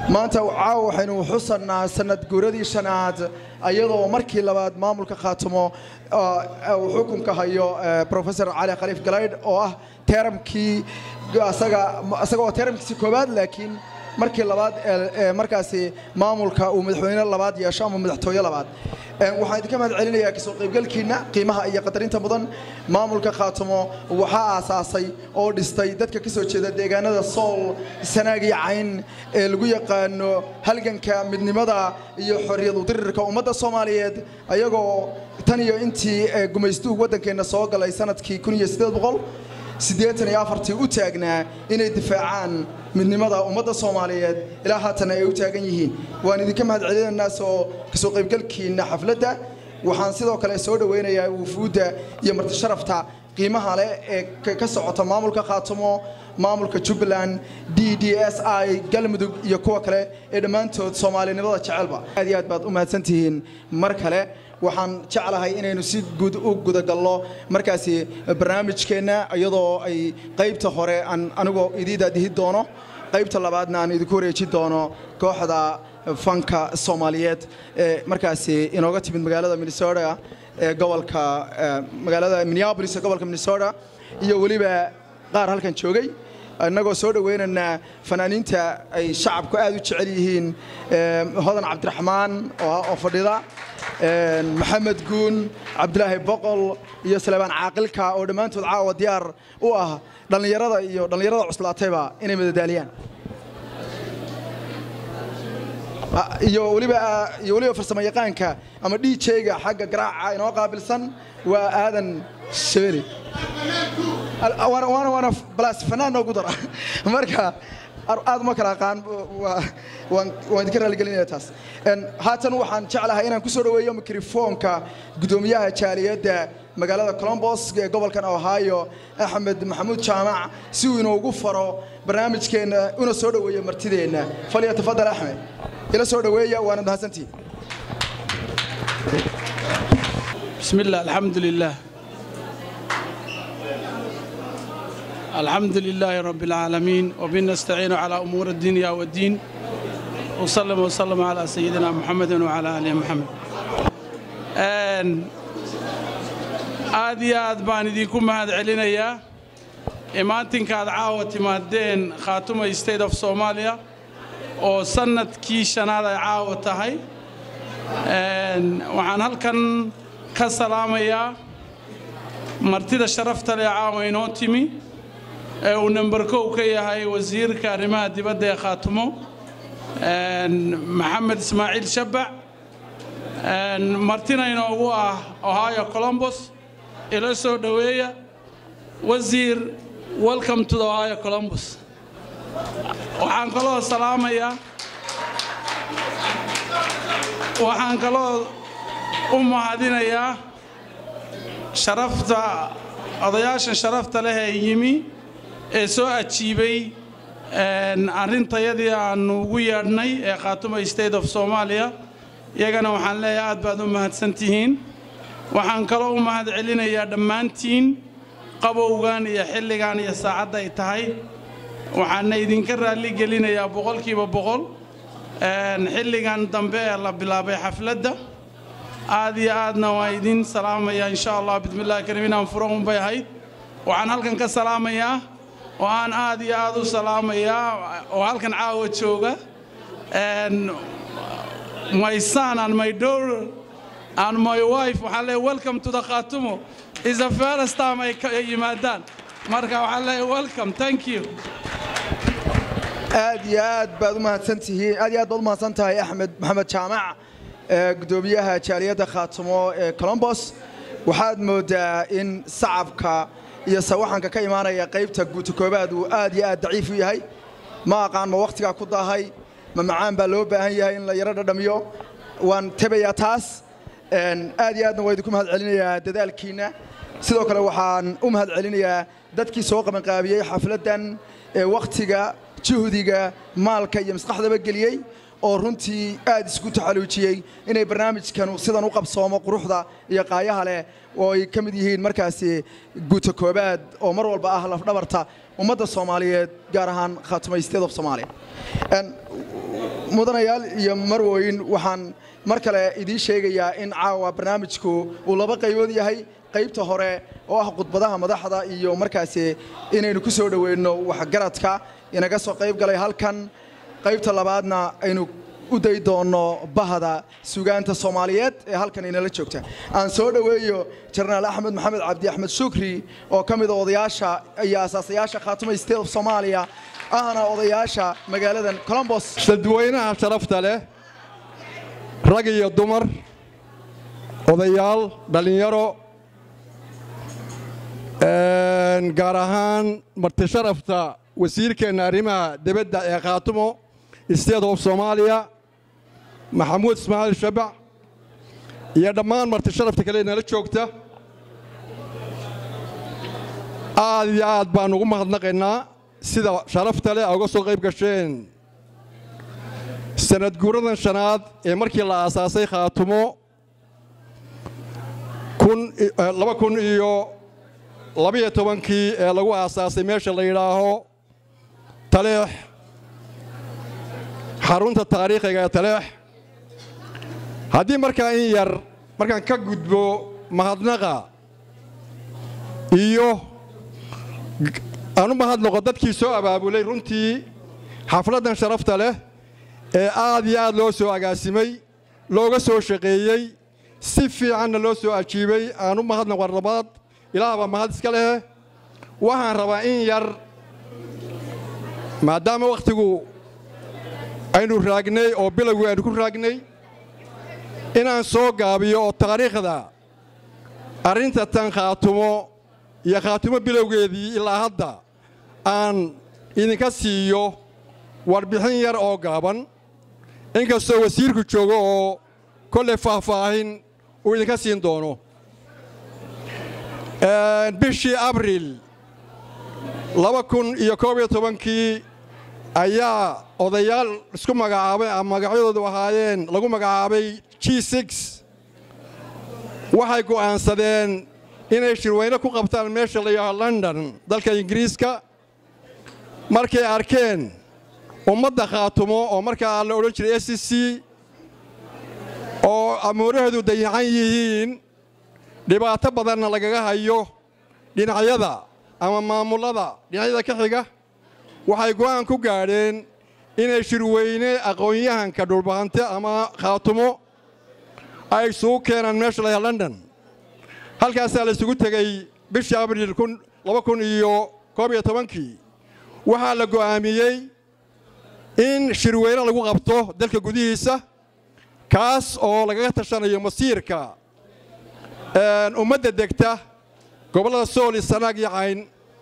maanta caawa waxaynu xusannaa sanad guuradii shanaad ayadoo markii labaad maamulka khaatumo uu xukunka hayo professor cali khaliif galaydh oo ah teeramkii asaga oo teeramkiisi koowaad laakiin markii labaad ee markaasi maamulka uu madaxweyne labaad yeesho ama madaxtooye labaad waxaan idinka mahad celinayaa kasoo qaybgalkiina qiimaha iyo qadarinta mudan maamulka khaatumo waxaa aasaasay oo dhistay dadka ka soo jeeda deegaanada sool sanaag iyo cayn ee lagu yaqaano halganka midnimada iyo xorriyad udirirka ummadda soomaaliyeed ayagoo tan iyo intii gumaystuhu waddankeenna soo galay sanadkii siddeetan iyo afartii u taagnaa inay difaacaan midnimada ummadda soomaaliyeed ilaa haatana ay u taagan yihiin waan idinka mahad celinaynaa soo kasoo qaybgalkiina xafladda waxaan sidoo kale soo dhowaynayaa wufuudda iyo martisharafta qiimaha leh ee ka socota maamulka khaatumo maamulka jubbaland d d s i galmudug iyo kuwa kale ee dhammaantood soomaalinimada jecelba aad iyo aad baad u mahadsantihiin mar kale waxaan jeclahay inaynu si guud u gudagalno markaasi barnaamijkeenna iyadoo ay qaybta hore aan anigoo idii daadihi doono qaybta labaadna aan idinku wareeji doono kooxda fanka soomaaliyeed ee markaasi inooga timid magaalada minnesota ee gobolka magaalada minneapolis ee gobolka minnesota iyo weliba qaar halkan joogay innagoo soo dhowaynaynaa fanaaniinta ay shacabku aad u jecel yihiin hodan cabdiraxmaan oo fadhida maxamed guun cabdilaahi boqol iyo salebaan caaqilka oo dhammaantood caawa diyaar u ah dhallinyarada iyo dhallinyarada cuslaatayba inay madadaaliyaan iyo weliba iyo weliba farsamo yaqaanka ama d j-ga xagga garaaca inoo qaabilsan waa aadan shabeli waana waana balaas fanaan noogu dara marka aad uma kala aqaan waan idinka raaligelinaya taas haatan waxaan jeclahay inaan ku soo dhoweeyo mikrofoonka guddoomiyaha jaaliyadda magaalada colombos ee gobolkan ohio axmed maxamuud jaamac si uu inoogu faro barnaamijkeenna una soo dhoweeyo martideenna falya tafadal axmed ila soo dhoweeya waanad mahadsantihin بسم الله الحمد لله الحمد لله رب العالمين وبنستعين على أمور الدنيا والدين وسلم وسلم على سيدنا محمد وعلى آله محمد aad iyo aad baan idinku mahad celinayaa imaatinkaad caawa timaadeen khaatuma state of soomaaliya oo sannadkii shanaad ay caawa tahay waxaan halkan ka salaamayaa martida sharafta leh caawa inoo timi ee uu namber kow ka yahay wasiirka arrimaha dibadda ee khaatumo maxamed ismaaciil shabac martina inoogu ah ohio colombos ila soo dhoweeya wasiir welcome to the ohio colombos waxaan kaloo salaamayaa waxaan kaloo u mahadinayaa sharafta odayaashan sharafta leh ee yimi ee soo ajiibay arrintayadii aannu ugu yeedhnay ee khaatuma state of soomaaliya iyagana waxaan leeyahay aad baad u mahadsan tihiin waxaan kaloo u mahad celinayaa dhammaantiin qabowgan iyo xilligan iyo saacadda ay tahay waxaana idinka raalli gelinayaa boqolkiiba boqol xilligan dambe ee la bilaabay xafladda aad iyo aadna waa idin salaamayaa insha allah bismillahi kariim inaan furo unbay ahayd waxaan halkan ka salaamayaa oo aan aad iyo aad u salaamayaa oo halkan caawa jooga my son and my daughter and my wife waxaan leeyahay welcome to the Khatumo is the first time ay yimaadaan marka waxaan leeyahay welcome thank you aad iyo aad baad u mahadsantihiin aad iyo aad baad u mahadsan tahay axmed maxamed jaamac gudoomiyaha jaaliyadda khaatumo ee colombos waxaad moodaa in sacabka iyo sawaxanka ka imaanaya qaybta guuta koobaad uu aad iyo aad daciif u yahay ma aqaan ma wakhtigaa ku daahay ma macaan baa loo baahan yahay in la yaro dhadhamiyo waan tebayaa taas aad iyo aadna waa idinku mahad celinayaa dadaalkiinna sidoo kale waxaan u mahad celinayaa dadkii soo qabanqaabiyey xafladdan ee wakhtiga juhdiga maalka iyo maskaxdaba geliyey oo runtii aad isku taxaluujiyey inay barnaamijkanu sidan u qabsoomo quruxda iyo qaayaha leh oo ay ka mid yihiin markaasi guuta koobaad oo mar walba ah lafdhabarta ummadda soomaaliyeed gaar ahaan khaatuma state of somalia mudanayaal iyo marwoyn waxaan mar kale idiin sheegayaa in caawa barnaamijku uu laba qaybood yahay qaybta hore oo ah khudbadaha madaxda iyo markaasi inaynu ku soo dhoweynno waxgaradka inaga soo qayb galay halkan qaybta labaadna aynu u day doonno bahda sugaanta soomaaliyeed ee halkan inala joogta aan soo dhoweeyo jenaraal axmed maxamed cabdi axmed shukri oo ka mida odayaasha iyo asaasayaasha khaatuma state of soomaaliya ahna odayaasha magaaladan colombos dadweynaha sharafta leh rag iyo dumar odayaal dhallinyaro gaar ahaan marti sharafta wasiirkeenna arrimaha dibadda ee khaatumo state of soomaaliya maxamuud ismaaciil shabac iyo dhammaan marti sharafta kale nala joogta aad iyo aad baan ugu mahadnaqaynaa sida sharafta leh a uga soo qayb gasheen sanad guuradan shanaad ee markii la aasaasay khaatumo laba kun iyo labiyo tobankii ee lagu aasaasay meesha la yidhaaho taleex xarunta taariikhiga ee taleex haddii markaa in yar markaan ka gudbo mahadnaqa iyo aan u mahadnaqo dadkii soo abaabulay runtii xafladdan sharafta leh ee aad iyo aad loo soo agaasimay looga soo shaqeeyey si fiicanna loo soo ajiibay aan u mahadnaqo rabaad ilaahbaa mahad iska leh waxaan rabaa in yar maadaama wakhtigu aynu raagnay oo bilowgii aynu ku raagnay inaan soo gaabiyo oo taariikhda arrinta tan khaatumo iyo khaatumo bilowgeedii ilaa hadda aan idinka siiyo warbixin yar oo gaaban inkastoo wasiirku joogo oo kolley faahfaahin uu idinka siin doono bishii abriil laba kun iyo koob iyo tobankii ayaa odayaal isku magacaabay ama magacyadoodu ahaayeen lagu magacaabay g six waxay go'aansadeen inay shirweyne ku qabtaan meesha la yidhaaho london dalka ingiriiska markay arkeen ummadda khaatumo oo markaa la odhan jiray s c oo amuuraheedu dayacan yihiin dhibaato badanna lagaga hayo dhinacyada ama maamullada dhinacyada ka xiga waxay go'aan ku gaadheen inay shirweyne aqoon-yahanka dhulbahante ama khaatumo ay isugu keenaan meesha la yidhaha london halkaasaa la isugu tegey bishii abriil laba kun iyo koob iyo tobankii waxaa la go'aamiyey in shirweyne lagu qabto dalka gudihiisa kaas oo lagaga tashanayo masiirka ummadda degta gobollada sool iyo sanaag iyo cayn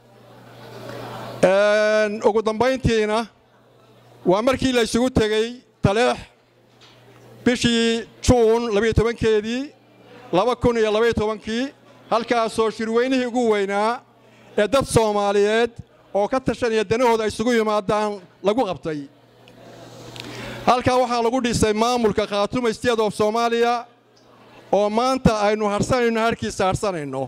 ugu dambayntiina waa markii la isugu tegey taleex bishii juun labayo tobankeedii laba kun iyo labaiyo tobankii halkaasoo shirweynihii ugu weynaa ee dad soomaaliyeed oo ka tashanaya danahooda ay isugu yimaadaan lagu qabtay halkaa waxaa lagu dhisay maamulka khaatuma state of soomaaliya oo maanta aynu harsanayno harkiisa harsanayno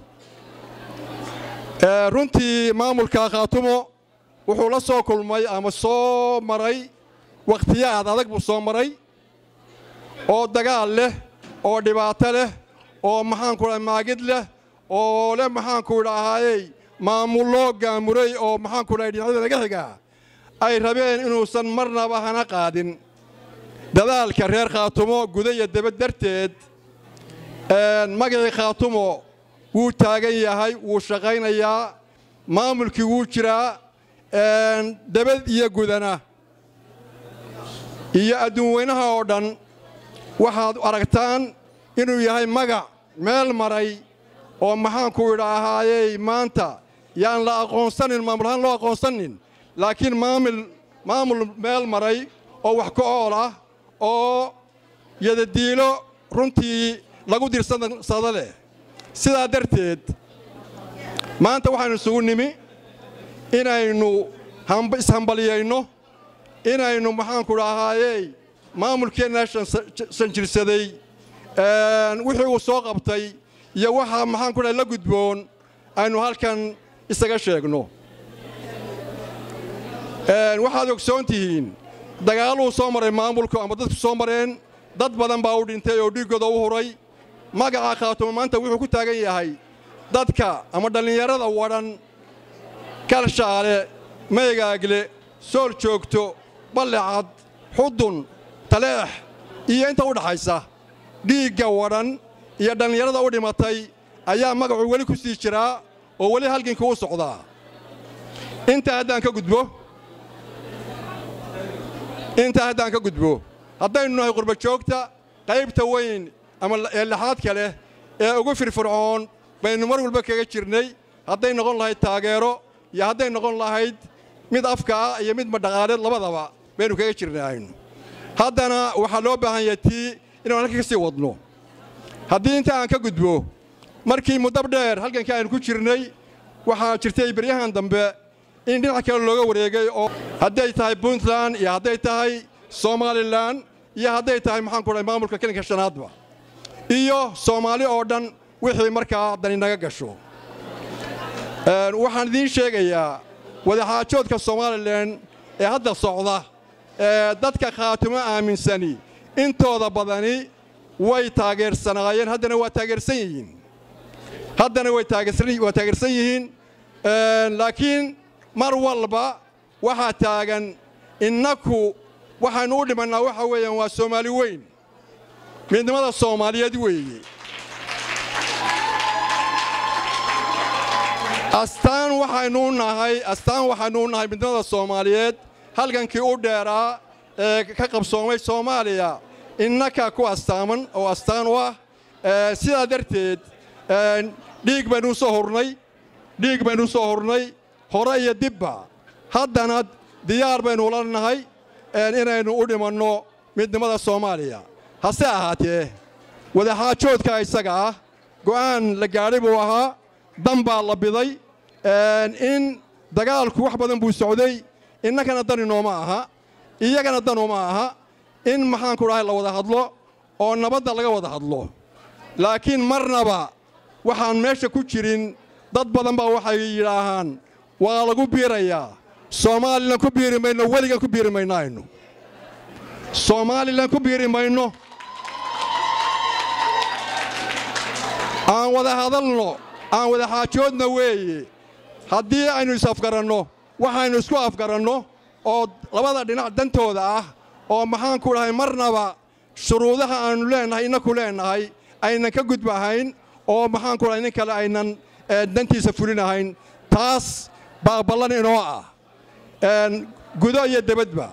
runtii maamulka khaatumo wuxuu la soo kulmay ama soo maray wakhtiyaad adag buu soo maray oo dagaal leh oo dhibaato leh oo maxaanku dha maagid leh oo leh maxaanku idhaahayey maamullo gaamuray oo maxaanku dhahay dhinacyada naga xiga ay rabeen inuusan marnaba hana qaadin dadaalka reer khaatumo guda iyo debad darteed magacii khaatumo wuu taagan yahay wuu shaqaynayaa maamulkii wuu jiraa debad iyo gudana iyo adduun weynaha oo dhan waxaad aragtaan inuu yahay magac meel maray oo maxaanku idhaahayey maanta yaan la aqoonsanin maamul ahaan loo aqoonsanin laakiin maamul maamul meel maray oo wax ka ool ah oo yadadiilo runtii lagu dirsada leh sidaa darteed maanta waxaynu isugu nimi inaynu ishambaliyayno inaynu maxaanku dhahaayey maamulkeenna sanjirsaday wixii uu soo qabtay iyo waxaa maxaanku dhahay la gudboon aynu halkan isaga sheegno waxaad ogsoon tihiin dagaaluu soo maray maamulku ama dadku soo mareen dad badan baa u dhintay oo dhiiggooda u huray magaca khaatumo maanta wuxuu ku taagan yahay dadka ama dhallinyarada wadhan kalshaale maygaagle sool joogto ballecad xudun taleex iyo inta u dhaxaysa dhiigga wadhan iyo dhallinyarada u dhimatay ayaa magacu weli ku sii jiraa oo weli halgankii u socdaa intaa haddaan ka gudbo intaa haddaan ka gudbo haddaynu nahay qurba joogta qaybta weyn ama ee laxaadka leh ee ugu firfircoon baynu mar walba kaga jirnay hadday noqon lahayd taageero iyo hadday noqon lahayd mid afka ah iyo mid madhaqaaleed labadaba baynu kaga jirnaynu haddana waxaa loo baahan yahay tii inaan halka ka sii wadno haddii inta aan ka gudbo markii muddab dheer halgankii aynu ku jirnay waxaa jirtay beryahan dambe in dhinac kale looga wareegay oo hadday tahay puntland iyo hadday tahay somalilan iyo hadday tahay maxaan ku dhahay maamulka kelinka shanaadba iyo soomaali oo dhan wixii markaa dani naga gasho waxaan idiin sheegayaa wadaxaajoodka somalilan ee hadda socda ee dadka khaatumo aaminsani intooda badani way taageersanaayeen haddana waa taageersan yihiin haddana way taageersan yihiin laakiin mar walba waxaa taagan innaku waxaynu u dhimannaa waxa weeyaan waa soomaali weyn midnimada soomaaliyeed weeye astaan waxaynu u nahay astaan waxaynu u nahay midnimada soomaaliyeed halgankii u dheeraa ee ka qabsoomay soomaaliya innaka ku astaaman oo astaan u ah sidaa darteed dhiig baynu u soo hurnay dhiig baynu u soo hurnay hore iyo dibba haddana diyaar baynu ula nahay inaynu u dhimanno midnimada soomaaliya hase ahaatee wadaxaajoodka isaga ah go'aan la gaadhay buu ahaa dan baa la biday in dagaalku wax badan buu socday innakana dan inooma aha iyagana dan uma aha in maxaanku dhahay la wada hadlo oo nabadda laga wada hadlo laakiin marnaba waxaan meesha ku jirin dad badan baa waxay yidhaahaan waa lagu biirayaa soomalilan ku biiri mayno weligan ku biiri mayno aynu soomaalilan ku biiri mayno aan wada hadalno aan wada xaajoodna weeye haddii aynu is-afgaranno waxaynu isku afgaranno oo labada dhinac dantooda ah oo maxaanku dhahay marnaba shuruudaha aannu leennahay innaku leennahay aynan ka gudbahayn oo maxaanku dhahay nin kale aynan dantiisa fulinahayn taas baa ballan inoo ah gudo iyo debadba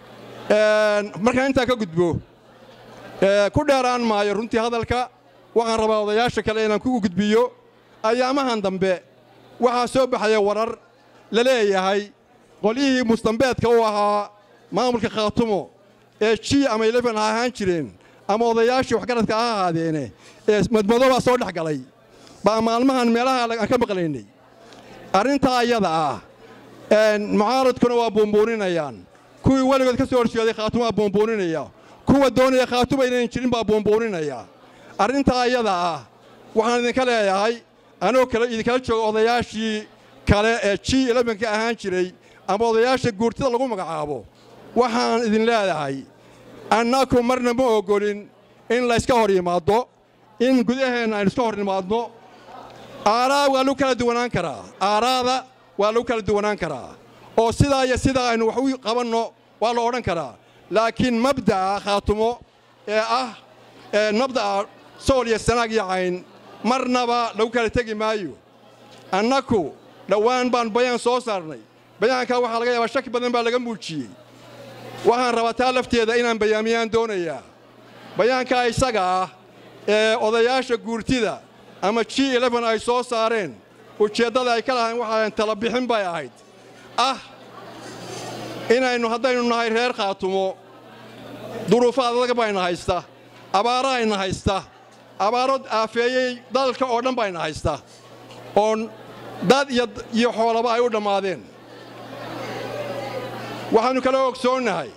markaan intaa ka gudbo ku dheeraan maayo runtii hadalka waxaan rabaa odayaasha kale inaan ku gudbiyo ayaamahan dambe waxaa soo baxaya warar la leeyahay qolyihii mustambeedka u ahaa maamulka khaatumo ee ji ama elefen ha ahaan jireen ama odayaashii waxgaradka ha ahaadeene ee madmadoobaa soo dhex galay baa maalmahan meelaha aan ka maqlaynay arrintaa iyada ah mucaaradkuna waa buunbuuninayaan kuwii weligood ka soo horjeeday khaatumo waa buunbuuninaya kuwa doonaya khaatuma inayn jirin baa buunbuuninaya arrintaa iyada ah waxaan idinka leeyahay anoo kale idinkala jooga odayaashii kale ee ji elefanka ahaan jiray ama odayaasha guurtida lagu magacaabo waxaan idin leedahay annaku marna ma oggolin in layska hor yimaaddo in gudaheenna aynu iska hor yimaadno aaraa waa lagu kala duwanaan karaa aaraada waa lagu kala duwanaan karaa oo sidaa iyo sidaa aynu wax u qabanno waa la odhan karaa laakiin mabda'a khaatumo ee ah mabda'a sool iyo sanaag iyo cayn marnaba lagu kala tegi maayo annaku dhowaan baan bayaan soo saarnay bayaankaa waxaa laga yaabaa shaki badan baa laga muujiyey waxaan rabaa taa lafteeda inaan bayaamiyaan doonayaa bayaankaa isaga ah ee odayaasha guurtida ama ji elefen ay soo saareen ujeeddada ay ka lahayn waxaayn tala bixin bay ahayd ah inaynu haddaynu nahay reer khaatumo duruufo adag bayna haysta abaaro ayna haysta abaaro aafeeyey dalka oo dhan bayna haysta oo dad iyo xoolaba ay u dhammaadeen waxaannu kala ogsoonnahay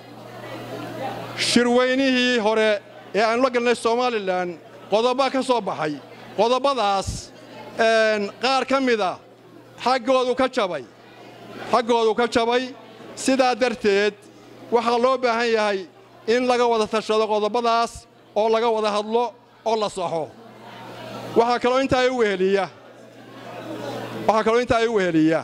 shirweynihii hore ee aannu la galnay somalilan qodobbaa ka soo baxay qodobbadaas qaar ka mida xaggoodu ka jabay xaggoodu ka jabay sidaa darteed waxaa loo baahan yahay in laga wada tashado qodobbadaas oo laga wada hadlo oo la saxo waxaa kaloo intaa i weheliya waxaa kaloo intaa i weheliya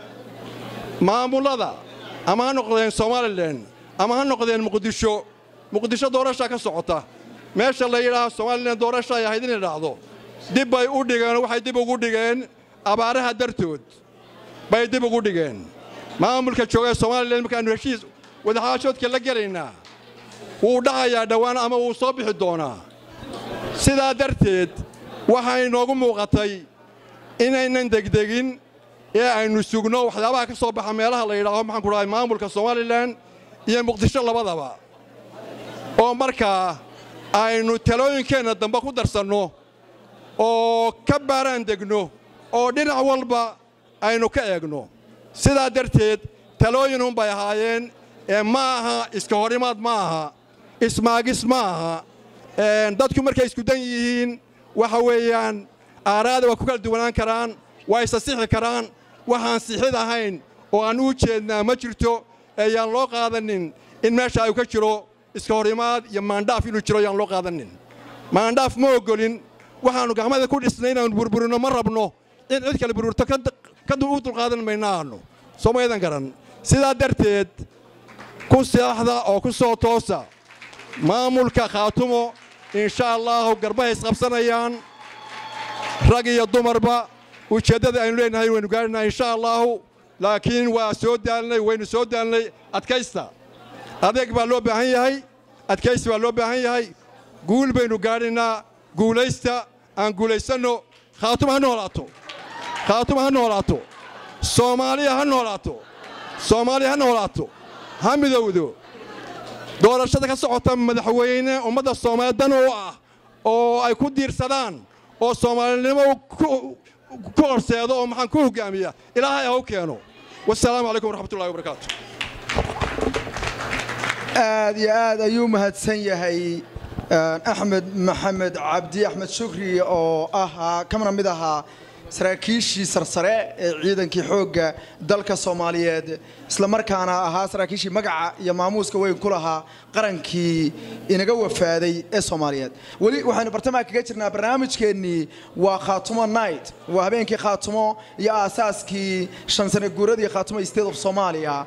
maamullada ama ha noqdeen somalilan ama ha noqdeen muqdisho muqdisho doorashaa ka socota meesha la yidhaaho somalilan doorasha ay ahayd inay dhacdo dib bay u dhigeen waxay dib ugu dhigeen abaaraha dartood bay dib ugu dhigeen maamulka jooga ee somalilan markaannu heshiis wadaxaashoodka la gelaynaa wuu dhacayaa dhowaan ama wuu soo bixi doonaa sidaa darteed waxaa inoogu muuqatay inaynan degdegin ee aynu sugno waxyaabaha ka soo baxa meelaha la yidhaaho maxaan ku dhahay maamulka somalilan iyo muqdisho labadaba oo markaa aynu talooyinkeenna dambe ku darsanno oo ka baaraan degno oo dhinac walba aynu ka eegno sidaa darteed talooyinunbay ahaayeen ee ma aha iska horimaad ma aha ismaagis ma aha dadku markay isku dan yihiin waxa weeyaan aaraada waa ku kala duwanaan karaan waa isa sixi karaan waxaan sixid ahayn oo aan u jeednaa ma jirto eeyaan loo qaadanin in meesha ay ka jiro iska horimaad iyo maandhaaf inuu jiro yaan loo qaadanin maandhaaf ma oggolin waxaannu gacmada ku dhisnay inaannu burburino ma rabno in cid kale burburto ka u dulqaadan maynaannu soo maydan garan sidaa darteed ku seexda oo ku soo toosa maamulka khaatumo insha allaahu garbahay isqabsanayaan rag iyo dumarba ujeeddada aynu leenahay waynu gaadhinaa insha allaahu laakiin waa soo daalnay waynu soo daalnay adkaysta adeeg baa loo baahan yahay adkaysi baa loo baahan yahay guul baynu gaadhinaa guulaysta aan guulaysanno khaatuma ha noolaato khaatuma ha noolaato soomaaliya ha noolaato soomaaliya ha noolaato ha midowdo doorashada ka socota madaxweyne ummadda soomaaliya dan u ah oo ay ku diirsadaan oo soomaalinimo ku horseedo oo maxaan ku hoggaamiya ilaahay ha u keeno wasalaamu calaykum waraxmatullahi wabarakaatu aad iyo aad ayuu mahadsan yahay axmed maxamed cabdi axmed shukri oo ahaa kamana mid ahaa saraakiishii sarsare ee ciidankii xoogga dalka soomaaliyeed isla markaana ahaa saraakiishii magaca iyo maamuuska weyn ku lahaa qarankii inaga wafaaday ee soomaaliyeed weli waxaynu bartamaha kaga jirnaa barnaamijkeennii waa khaatumo night waa habeenkii khaatumo iyo aasaaskii shan sane guuradii khaatumo state of soomaaliya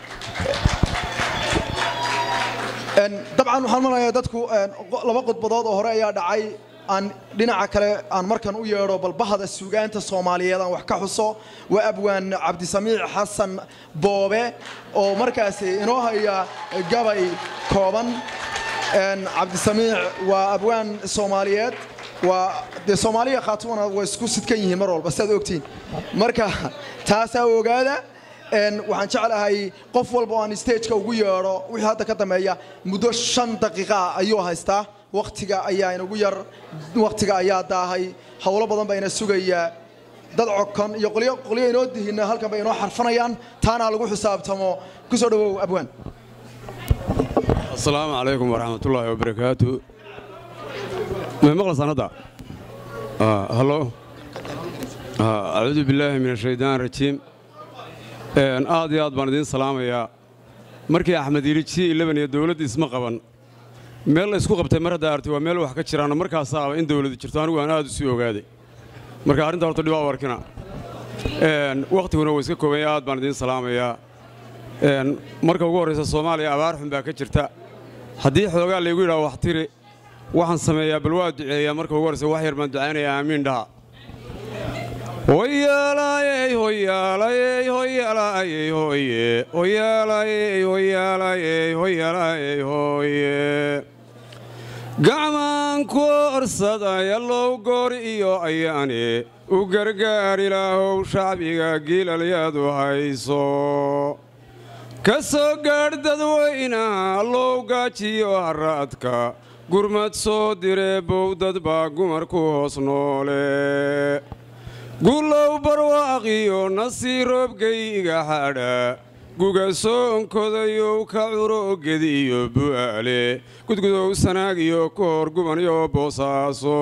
dabcan waxaan marayaa dadku laba khudbadood oo hore ayaa dhacay aan dhinaca kale aan markan u yeedho balbahada suugaanta soomaaliyeed aan wax ka xuso waa abwaan cabdisamiic xasan boobe oo markaasi inoo haya gabay kooban cabdisamiic waa abwaan soomaaliyeed waa dee soomaaliya khaatumana way isku sidkan yihiin mar walba sidaad ogtiin marka taasaa ogaada waxaan jeclahay qof walba oo aan stageka ugu yeedho wixii hadda ka dambeeya muddo shan daqiiqa ayuu haystaa wakhtiga ayaa inagu yar wakhtiga ayaa daahay howlo badan baa ina sugayaa dad cokon iyo qolyo qolyo inoo dihina halkan bay inoo xarfanayaan taana lagu xisaabtamo ku soo dhawow abwaan asalaamu calaykum waraxmatullaahi wabarakaatu may maqlaysaan hadda hallo acuudu billaahi min ashaytaan rajiim aad iyo aad baan idiin salaamayaa markii axmed yidhi ji ilaban iyo dowladda isma qaban meel la isku qabtay mar haddaa arti waa meel wax ka jiraanoo markaasaaba in dowladu jirto anigu aan aad u sii ogaaday marka arrinta horta dhibaa u arkina wakhtiguna waa iska koobanya aad baan idiin salaamayaa marka ugu horraysa soomaaliya abaar xun baa ka jirta haddii xoogaa laygu yidhaha wax tiri waxaan sameeyaa bal waa duceeyaa marka ugu horraysa wax yar baan ducaynayaa aamiin dhaha hoyaalayey hoyaalayey hoyaalayey hoye hoyaalayey hoyaalayey hoyaalayey hoye gacmaan ku orsadaya low goor iyo ayaane u gargaar ilaahow shacbiga giilalyadu hayso ka soo gaadh dadweynaha low gaajiyo haraadka gurmad soo diree bowdad baa gumar ku hoos noole gulow barwaaqiyo nasii roobgayga xadha guga soonkodayow ka curo gediyo bu'aale gudgudow sanaag iyo koor gubanyo boosaaso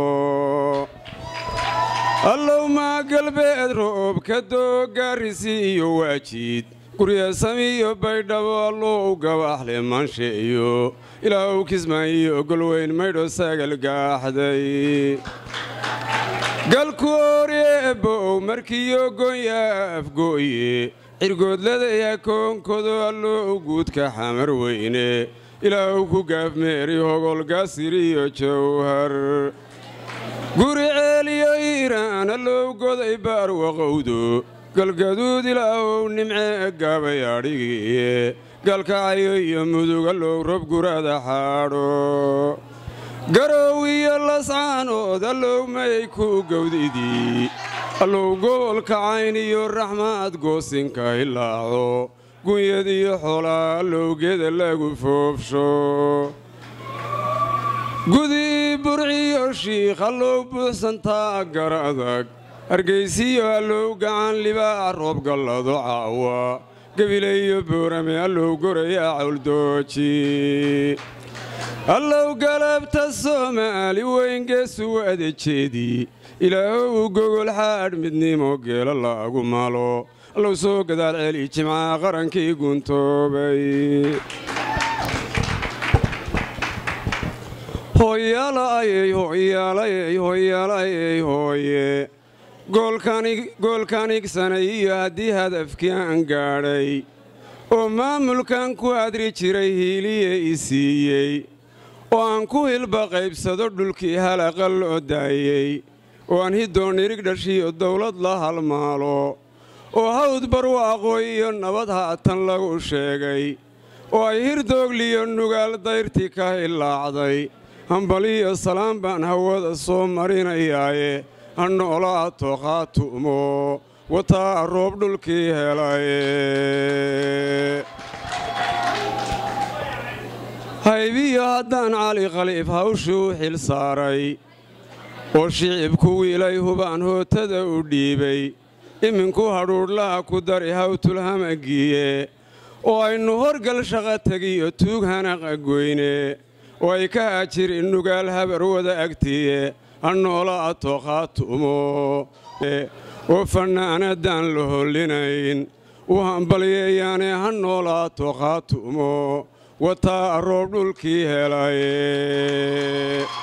allow maa galbeed roob ka doo gaarisi iyo waajiid guryasamiyo baydhabo allou gabaxle maansheeyo ilaahow kismaayo golweyn maydho sagal gaaxday galku oreebow markiyo gonya afgooye cirgoodladaya koonkodo allou guudka xamar weyne ilaahow ku gaafmeeri hogolgaasiriyo jawhar guri ceeliyo iiraan allow goday baarwaqowdo galgaduud ilaahow nimcee gaabay adhigiye galkacayo iyo mudug allow rob gurada xaadho garow iyo lascaanood allow mayay ku gowdidii allow gobolka cayn iyo raxmaad goosinka hilaaco gunyad iyo xoolaa allowgeeda lagu foofsho gudii burciyo shiikh allow buuxsantaa gar adag hargaysiyo allow gacan libaac roob gallado caawa gebileyo boorame allow goraya cawldooji allow galabta soomaali weyn geesu adejeedii ilaahow gogol xaadh midnimo geelo laagu malo allow soo gadaal celi jimcaha qarankii guntoobay hooyaalayey hooyaalayey hooyaalayey hooye goolkaan igsanay iyo haddii hadafkii aan gaadhay oo maamulkan ku adri jiray hiiliye i siiyey oo aan ku hilba qaybsado dhulkii halaqa loo daayey oo aan hidoon irig dhashiyo dawlad la halmaalo oo hawd barwaaqooy iyo nabad haatan lagu sheegay oo ay hirdoogliyo nugaal dayrtii ka hilaacday hambaliyo salaan baan hawada soo marinayaaye ha noolaato qaatu'mo wataa roob dhulkii helaye haybiyo haddaan cali khaliif hawshuu xil saaray oo shicibku wiilay hubaan hootada u dhiibay iminku hadhuudhlaha ku dari hawtulhamagiye oo aynu horgal shaqa tegiyo tuug hanaqa goyne oo ay ka hajirin nugaal habar wada agtiye ha noolaato qaatu'mo oo fannaanadaan la hollinayn u hambalyeeyaane ha noolaato qaatu'mo wataa roob dhulkii helaye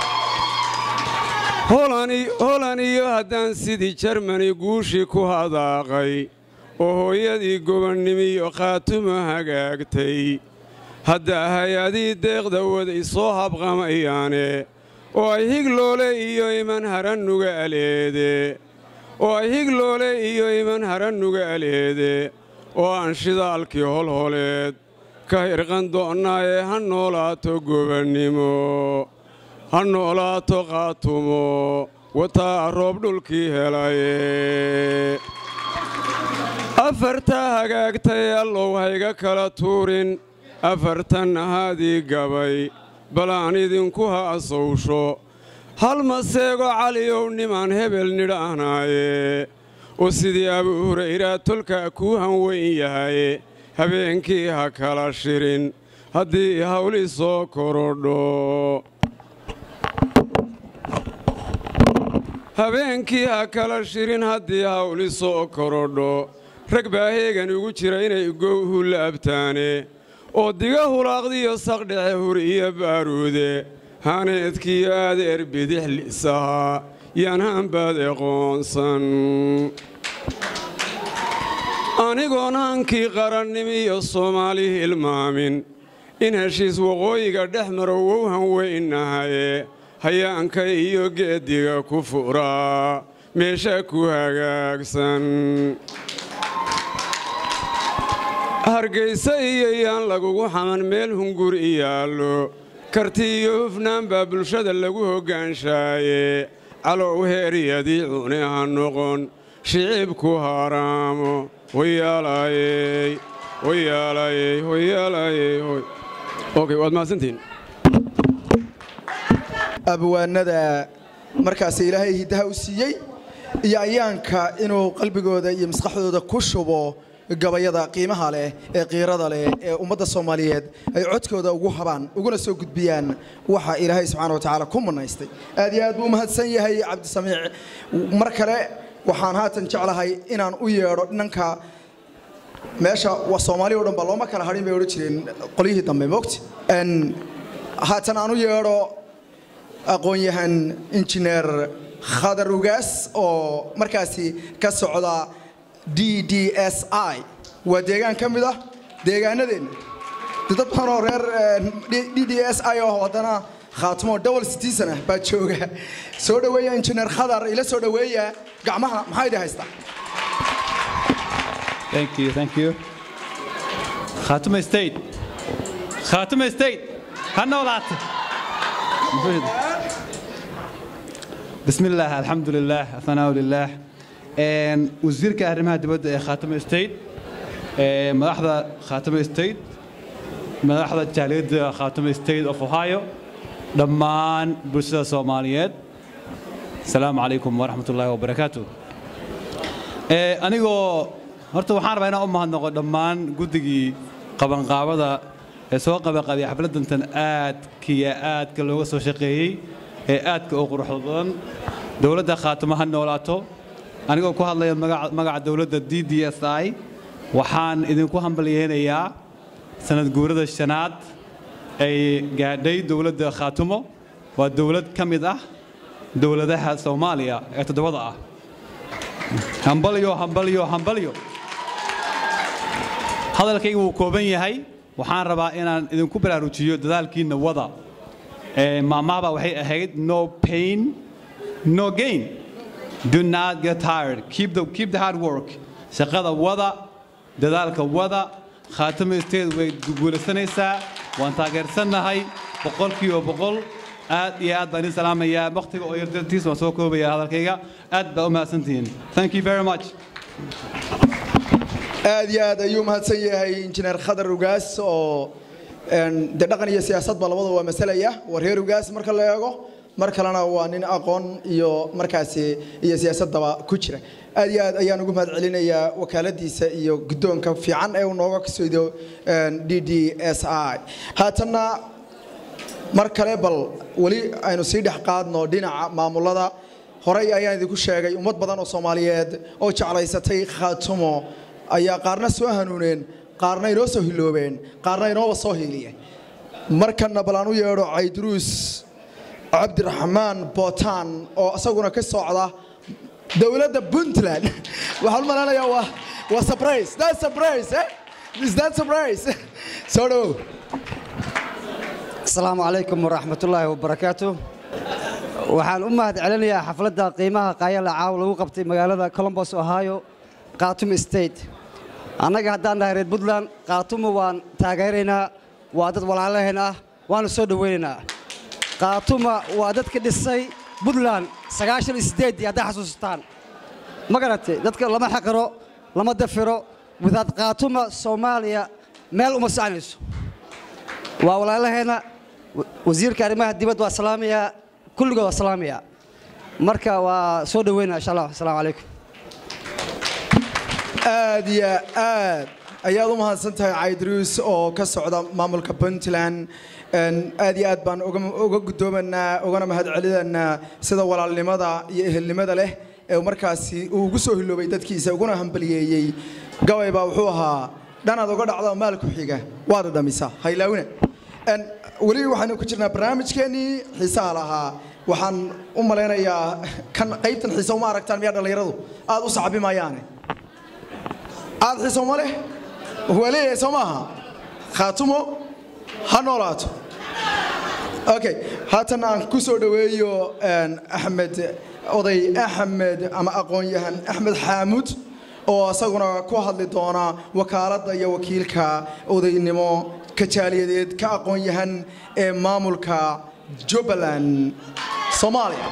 holan iyo haddaan sidii jarmani guushii ku hadaaqay oo hooyadii gobonnimiyo khaatumo hagaagtay hadda hay-adii deeqda waday soo habqamayaane oo ay higloole iyo iman harannuga aleede oo ay higloole iyo iman harannuga aleede oo aan shidaalkii holholeed ka hirqan doonnaaye ha noolaato gobannimo ha noolaato qaatumo wataa roob dhulkii helaye afartaa hagaagtay allow hayga kala tuurin afartan ahaadii gabay balaan idinku ha asowsho hal maseego caliyow nimaan hebel nidhaahnaaye oo sidii abuu hurayraa tolkaa kuu hanweyn yahaye habeenkii ha kala shirin haddii hawli soo korodho habeenkii ha kala shirin haddii hawli soo korodho rag baa heegan ugu jira inay gowhu laabtaane oo diga hulaaqdiyo saqdhexe hur iyo baaruude haneedkiyo adeer bidix lisahaa yaan haanbaad eqoonsan anigoon hankii qarannimiyo soomaali hilmaamin in heshiis waqooyiga dhex maro wow hanweynahaye hayaanka iyo geeddiga ku furaa meesha ku hagaagsan hargayse iyo yaan lagugu xaman meel hungur iyaallo karti iyo hufnaan baa bulshada lagu hoggaanshaye calow heeryadii cune ha noqon shicibku haraamo hoyaalayey hoyaalayey hoyaalayey hoy okay waad mahadsantihiin abwaanada markaasi ilaahay hiddaha u siiyey iyo ayaanka inuu qalbigooda iyo maskaxdooda ku shubo gabayada qiimaha leh ee qiirada leh ee ummadda soomaaliyeed ay codkooda ugu habaan uguna soo gudbiyaan waxa ilaahay subxaana watacaala ku manaystay aad iyo aad buu umahadsan yahay cabdisamiic mar kale waxaan haatan jeclahay inaan u yeedho dhanka meesha waa soomaali oo dhan ba looma kala hadhin bay odhan jireen qolyihii dambe moogti haatan aan u yeedho aqoon-yahan injineer khadar ugaas oo markaasi ka socda d d s i waa deegaan ka mid ah deegaanadeenna dad badan oo reer d d s i oo haddana khaatimo double citizen ah baa jooga soo dhoweeya injineer khadar ila soo dhoweeya gacmaha maxaa idin haystaa Thank you, thank you. Khatuma State. Khatuma State. هنولات. بسم الله الحمد لله الثناء لله. And وزيرك أرمها دبد خاتم ستيت. ملاحظة خاتم ستيت. ملاحظة جاليد خاتم ستيت of Ohio. دمان برسالة صوماليات. السلام عليكم ورحمة الله وبركاته. أنيقو horta waxaan rabaa inaan u mahadnaqo dhammaan guddigii qabanqaabada ee soo qabanqaabiyay xafladdantan aadkiya aadka looga soo shaqeeyey ee aadka u quruxda badan dowladda khaatimo ha noolaato anigoo ku hadlaya magaca dowladda d d s i waxaan idinku hambalyeynayaa sanad guurada shanaad ay gaadhay dowladda khaatimo waa dowlad ka mid ah dowladaha soomaaliya ee toddobada ah hambalyo hambalyo hambalyo hadalkaygu wuu kooban yahay waxaan rabaa inaan idinku baraarujiyo dadaalkiinna wada maamahaba waxay ahayd no pain no gain do not get tired keep the, keep the hard work shaqada wada dadaalka wada khaatimo state way guulaysanaysaa waan taageersannahay boqolkiiba boqol aad iyo aad baan idin salaamayaa wakhtiga oo yardartiis waan soo koobayaa hadalkayga aad baa u mahadsantihiin thank you very much aad iyo aad ayuu mahadsan yahay injineer khadar ugaas oo de dhaqan iyo siyaasadba labada waa masalaya waa reer ugaas marka la eego mar kalena waa nin aqoon iyo markaasi iyo siyaasadaba ku jira aad iyo aad ayaan ugu mahad celinayaa wakaaladiisa iyo guddoonka fiican ee uu nooga kasoodo d d s i haatanna mar kale bal weli aynu sii dhex qaadno dhinaca maamulada horey ayaan idinku sheegay ummad badan oo soomaaliyeed oo jeclaysatay khaatumo ayaa qaarna soo hanuuneen qaarna inoo soo hiloobeen qaarna inooba soo hiiliyeen markana bal aan u yeedho cayduruus cabdiraxmaan bootaan oo isaguna ka socda dowladda puntland waxaan u maleynayaa waa waa surprise that surprise eh is that surprise soo dhowow asalaamu calaykum waraxmatullaahi wabarakaatu waxaan u mahad celinayaa xafladda qiimaha qaayala caaw lagu qabtay magaalada colombos ohio khaatumo state annaga haddaan nahay reer puntland khaatumo waan taageeraynaa waa dad walaalaheen ah waanu soo dhowaynaynaa khaatuma waa dadka dhisay puntland sagaashan iyo siddeeddii hadday xasuusataan ma garatay dadka lama xaqiro lama dafiro wadaad khaatuma soomaaliya meel uma soconayso waa walaalaheenna wasiirka arrimaha dibadda waa salaamayaa kulligood waa salaamayaa marka waa soo dhoweynaa insha allah asalaamu calaykum aad iyo aad ayaad u mahadsan tahay caydruus oo ka socda maamulka puntland aad iyo aad baan uga guddoomanaa ugana mahad celinaynaa sida walaalnimada iyo ehelnimada leh ee markaasi uu ugu soo hiloobay dadkiisa uguna hambaliyeeyey gabay baa wuxuu ahaa dhanaad uga dhacdo maal ku xiga waad dhamisaa haylaawina weli waxaanu ku jirnaa barnaamijkeennii xiisaha lahaa waxaan u malaynayaa kan qaybtan xiise uma aragtaan miyaa dhallinyaradu aad u sacbi maayaane aad xiise uma leh waa leeyahay soo maaha khaatumo ha noolaato okay haatan aan ku soo dhoweeyo axmed oday axmed ama aqoon-yahan axmed xaamuud oo isaguna ku hadli doona wakaaladda iyo wakiilka odaynimo kajaaliyadeed ka aqoon-yahan ee maamulka jubbaland soomaaliya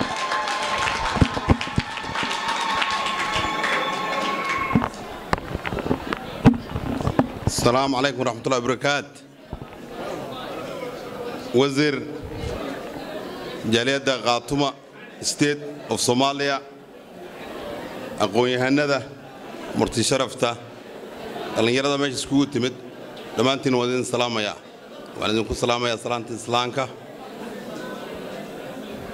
السلام عليكم ورحمة الله وبركاته وزير جالية قاطمة ستيت اوف صوماليا أقوي هندا مرتي شرفته dhalinyarada meesha iskugu timid dhammaantiin waa idin salaamaya waan idinku salaamayaa salaanta islaamka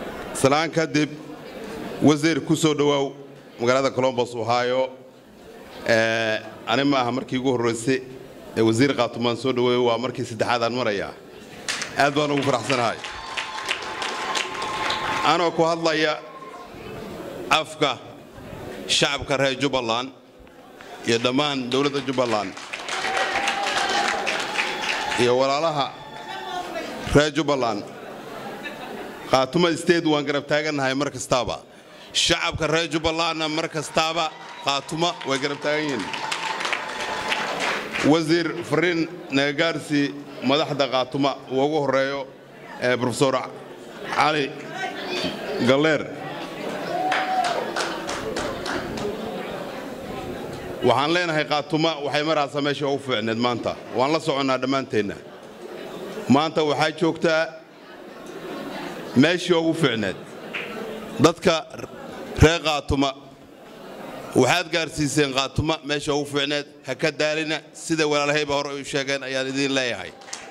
salaan kadib wasiir ku soo dhowaaw magaalada colombos ohio Eh, ani ma aha markii ugu horraysay ee wasiir qaatumaan soo dhaweeyo waa markii saddexaad aan marayaa aad baan ugu faraxsanahay anoo ku hadlaya afka shacabka reer jubbaland iyo dhammaan dowladda jubbaland iyo walaalaha reer jubbaland qaatuma state waan garab taagannahay mar kastaaba shacabka reer jubbalandna mar kastaaba qaatuma way garab taagan yihiin wasiir fariin nagagaarsi madaxda qaatuma uu ugu horeeyo ee profesor cali galleer waxaan leenahay qaatuma waxay maraysaa meesha ugu fiicneed maanta waan la soconnaa dhammaanteenna maanta waxaa joogtaa meeshii ugu fiicneed dadka reer qaatuma waxaad gaarsiiseen qaatuma meesha ugu fiicneed ha ka daalina sida walaalahayba hore u sheegeen ayaan idiin leeyahay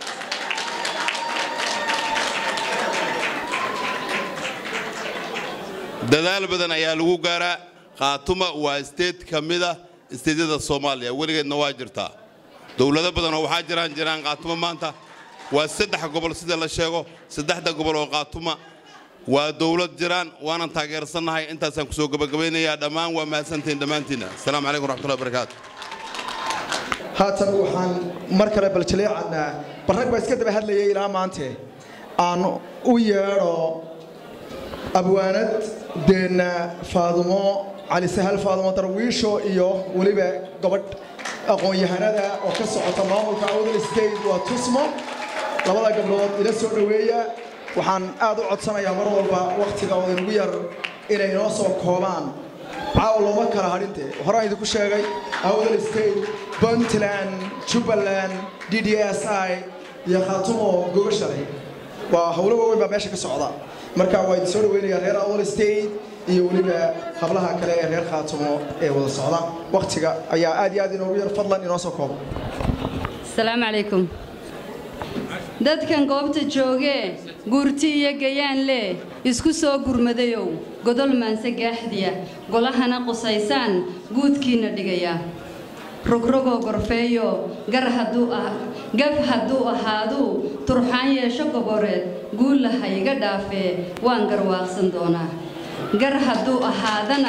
dadaal badan ayaa lagu gaaraa qaatuma waa isteed ka mida isteedyada soomaaliya weligeedna waa jirtaa dowlado badanoo waxaa jiraan jiraan qaatuma maanta waa saddex gobol sida la sheego saddexda gobol oo qaatuma waa dowlad jiraan waanan taageersannahay intaasaan kusoo gabagabaynayaa dhammaan waa mahadsantihiin dhammaantiinna asalaamu calaykum waraxmatullahi wabarakaatu haatan waxaan mar kale baljaleecadnaa barrag baa iska daba hadlayay ilaa maante aan u yeedho abwaanad deenna faadumo cali sahal faadumo darwiisho iyo weliba gabadh aqoon-yahanada oo ka socota maamulka awdal state waa tusmo labada gabdhood ila soo dhoweeya waxaan aad u codsanayaa mar walba wakhtiga oo inugu yar inay inoo soo koobaan caawa looma kala hadhinte horaan idinku sheegay awdal state puntland jubbaland d d s i iyo khaatumo gogashalay waa howlo waaweyn baa meesha ka socda marka waa idin soo dhaweynayaa reer awdal state iyo weliba hablaha kale ee reer khaatumo ee wada socda wakhtiga ayaa aad iyo aad inoogu yar fadlan inoo soo koobo asalaamu calaykum dadkan goobta joogee guurti iyo gayaan leh isku soo gurmadayow godol maanse gaaxdiya golahana qusaysaan guudkiinna dhigaya rogrogoo gorfeeyo gar hadduu ah gaf hadduu ahaaduu turxaan yeesho goboreed guulla ha iga dhaafee waan garwaaqsan doonaa gar hadduu ahaadana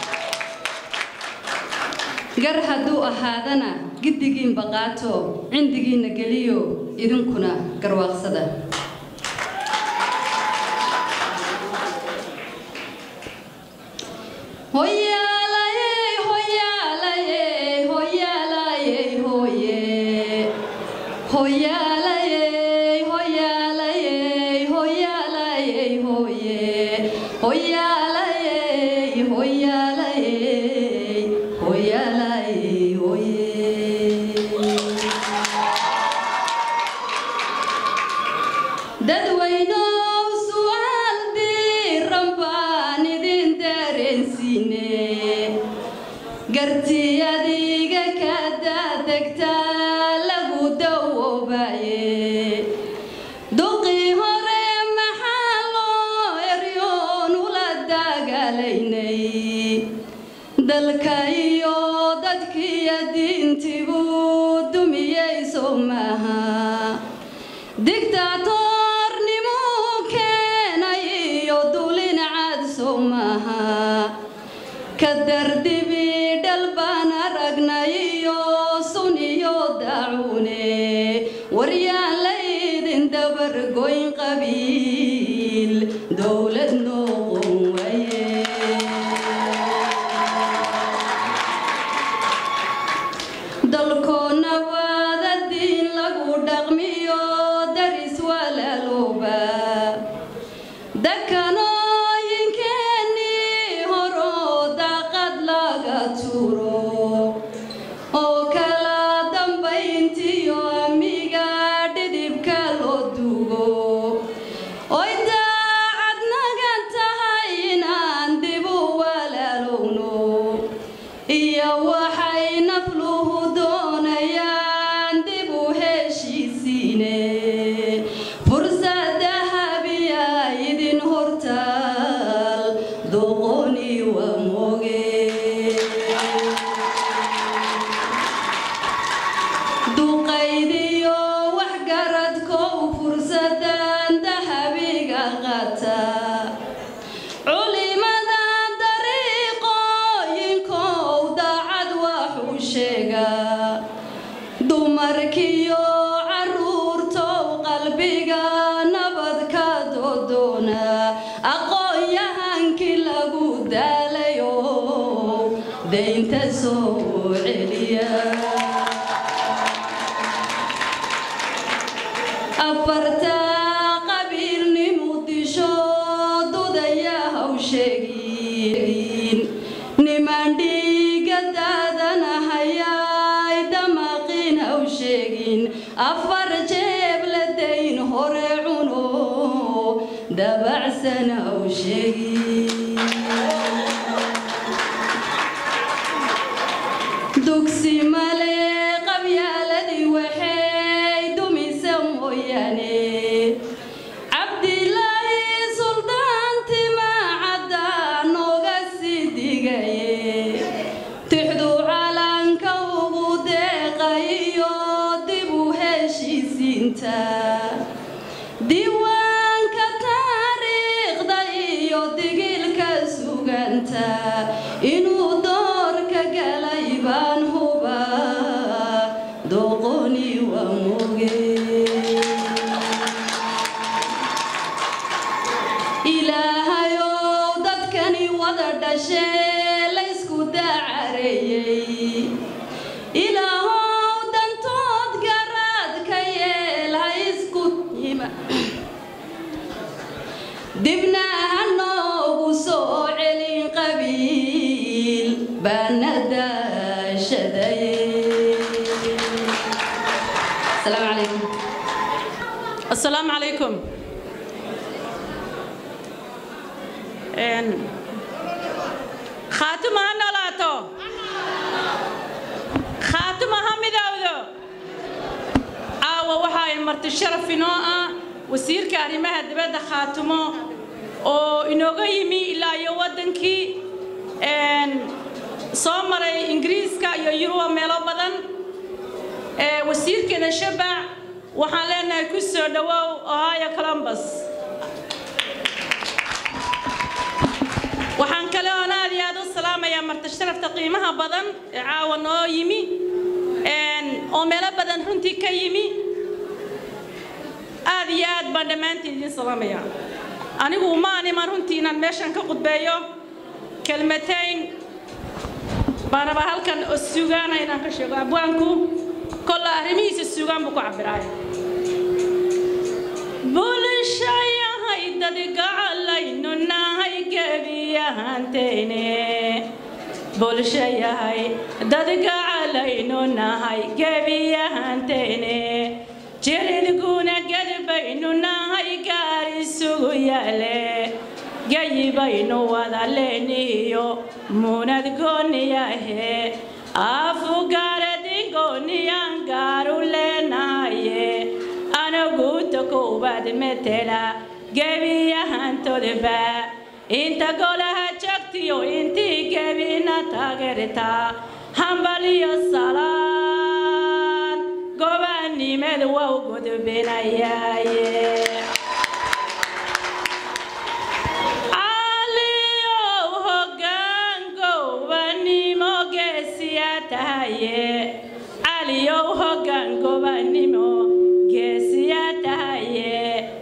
gar hadduu ahaadana giddigiinba qaato cindigiinna geliyo idinkuna garwaaqsada hoyaalayey hoyaalayey hoyaalayey hoye hoyaalayey hoyaalayey hoyaalayey hoye hoyaalayey hoyaalayey hoyaalayey hoye dadweynow su'aal diiran baan idin dareensiine gartii adiga ka daadegtaa lagu dawoobaye duqii hore maxaa loo eryoon ula dagaalaynay dalka iyo dadkiiyo diintibuu dumiyeyso maaha digtaatornimuu keenay iyo dulin cadso maaha ka dardibi dhal baan aragnay iyo sun iyo dacune waryaan laydin dabargoyn qabiil dowlad noqon waye dalkoonna waada diin lagu dhaqmiyo daris walaalooba dakanooyinkeenii horoo daaqad laga turo oo kala dambayntiyo amiga dhidibka loo dugo oy daacad nagan tahay inaan dibu walaalowno iyo waxay nafluhu doonayaan dib u heshiisiine fursad dahabiya idin hortaal doqoni waa moge soo celiya afarta qabiilnimu disho dudaya hawsheegin niman dhiiga daadanahayay damaqiin hawsheegin afar jeeb la dayn hore cuno dabacsan hawsheegin dugsi male qabyaaladii waxay dumisa mooyaane cabdilaahi suldaantima cadda nooga sii digaye tixdu calanka ugu deeqayo dib u heshiisiinta diiwaanka taariikhda iyo digilka suganta inuu doorka galay baan huba doqoni waa moge ilaahayow dadkani wada dhashee laysku dacareeyey ilaahow dantood garaad ka yeel ha isku yima dibna ha noogu soo celin qabiil baana daashaday asalaamu calaykum السلام عليكم إن خاتمة نلاتو خاتمة همداودو عاوة وحاي مرت الشرف في نوعا وسير كاريمها دبادة خاتمة oo inooga yimi ilaa iyo waddankii een, soo maray ingiriiska iyo yuruba meelo badan ee, wasiirkeena shabac waxaan leenahay ku soo dhowow ohio columbus waxaan kale oon aad iyo aad u salaamayaa marti sharafta qiimaha badan ee caawa noo yimi een, oo meelo badan runtii ka yimi aad iyo aad baan dhammaantiin idiin salaamayaa anigu ma animan runtii inaan meeshan ka qudbeeyo kelmatayn baan rabaa halkan oo sugaana inaan ka sheego abwaanku kolla arrimihiisa sugaan buu ku cabiraay bulshayahay dadgacalaynu nahay gebiyahanteene bulshayahay dadgacalaynu nahay gebiyahanteene jiridguna gedbaynu nahay gaar isugu yaale gayi baynu wada leeniyo muunad gooniyahe afugaaradingooniyaan gaaru leenahaye anaguuta koowaad metela gebiyahantodba inta golaha jagtiyo intii gebina taageerta hambaliyo salaan gobaanimed wow gudbinayaye caliyow hoggaan gobanimo geesiya tahaye caliyow hoggaan gobanimo geesiya tahaye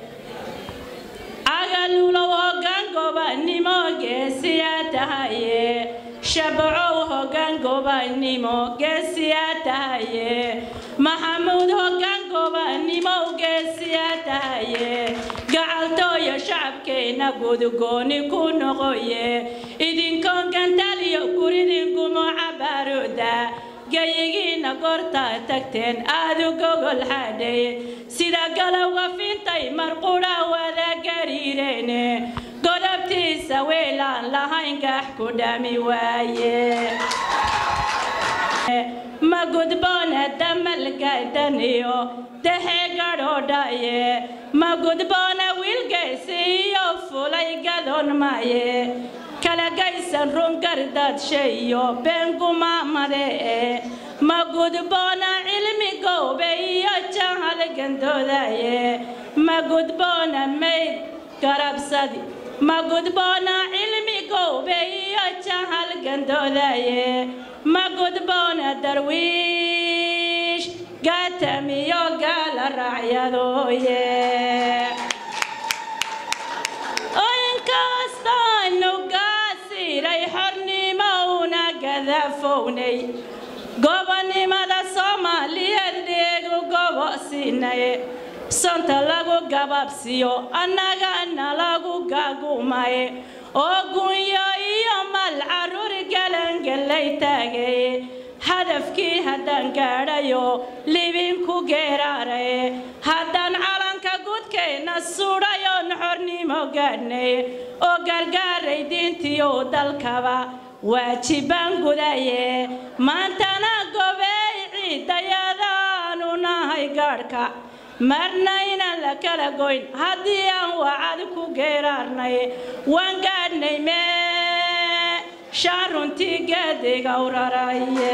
cagalulow hoggaan gobanimo geesiya tahaye shabcow hoggaan gobanimo geesiya tahaye maxamuud hoggaan gobanimo geesiya tahaye gacaltooyo shacabkeenna gudgooni ku noqoye idinkoon gantaliyo guridinkumo cabaaruda gayigiina goortaa tagteen aad u gogol xadhay sida galowga fintay marqudha wada gariireene godobtiisa weelaan lahayn gax ku dhami waaye ma gudboona damalgadaniyo dexe gadhodhaye ma gudboona wiilgaysi iyo fulay gadon maye kala gaysan rungardadshe iyo beengumaamade e ma gudboona cilmi goobe iyo jahal gandoodaye ma gudboona mayd garabsadi ma gudboona cilmi goobe iyo jahal gandoodaye ma gudboona darwiish gaatamiyo gaala raacyadooye inkastaynu gaasiray xornimo una gadaafownay gobonnimada soomaaliyeed dheegu gobosiinaye sonta lagu gababsiyo annagana lagu gagumaye oo gunyo iyo mal carruur galangalay taagaye hadafkii haddaan gaadhayo libinku geeraaraye haddaan calanka gudkayna sudhayoon xornimo gaadhnay oo gargaaray diintiyo dalkaba waajibaan gudaye maantana gobeey ciidayadaanu nahay gaadhka marna inaan la kala goyn haddii aan wacad ku geeraarnay waan gaadhnay mee shaan runtii geediga uraraye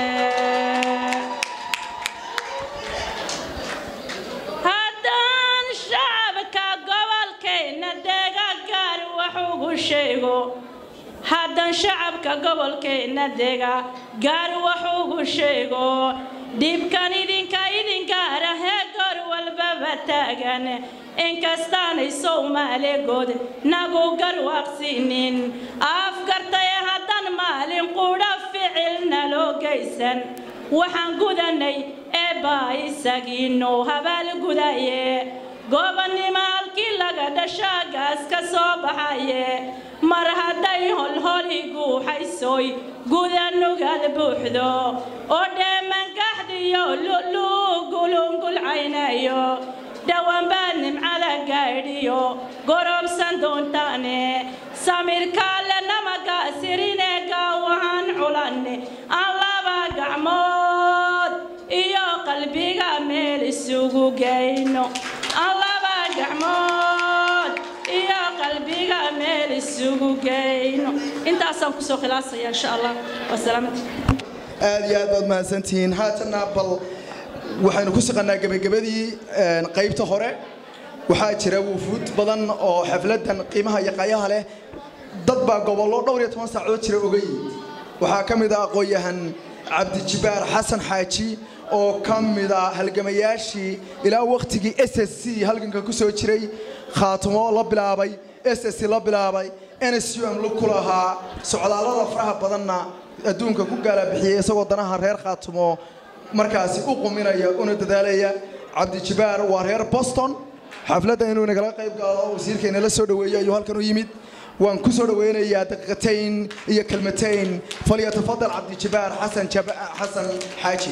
haddaan shacabka gobolkayna deega gaar wax ugu sheego haddaan shacabka gobolkeenna dega gaar wax ugu sheego dhibkan idinka idingaara hee goor walbaba taagan inkastaanay soomaaligood nagu garwaaqsinin afgartaye haddaan maalin qudha ficilna loo geysan waxaan gudanay eebbaa isagiinoo habaal gudaye gobonnimo halkii laga dhashaagaas ka soo baxaye mar hadday holholi guuxaysoy gudanugaad buuxdo oo dheemangaxdiyo lugulungulcaynayo dhawaanbaa nimcada gaadhiyo gorobsan doontaane samirkaale namagaasirine gaawahaan culanne aan laba gacmood iyo qalbiga meel isugu geyno aan laba gacmood iyo qalbiga meel isugu geyno intaasaan kusoo khilaasaya insha allah wasalaamati aad iyo aad baad mahadsantihiin haatanna bal waxaynu ku saqannaa gebagabadii qaybta hore waxaa jira wufuud badan oo xafladan qiimaha iyo qayaha leh dad baa gobollo dhowr iyo toban saacadood jira oga yimid waxaa ka mid ah aqoon-yahan cabdijibaar xasan xaaji oo ka mid a halgamayaashii ilaa wakhtigii s s c halganka ku soo jiray khaatumo la bilaabay s s c la bilaabay n s u m lug ku lahaa socdaallada faraha badanna adduunka ku gaalabixiyey isagoo danaha reer khaatumo markaasi u quminaya una dadaalaya cabdijibaar waa reer boston xafladda inuu nagala qayb gaalo wasiirkeena la soo dhoweeyo ayuu halkan u yimid waan ku soo dhoweynayaa daqiiqatayn iyo kelmatayn falyatafadal cabdijibaar xasan xasan xaaji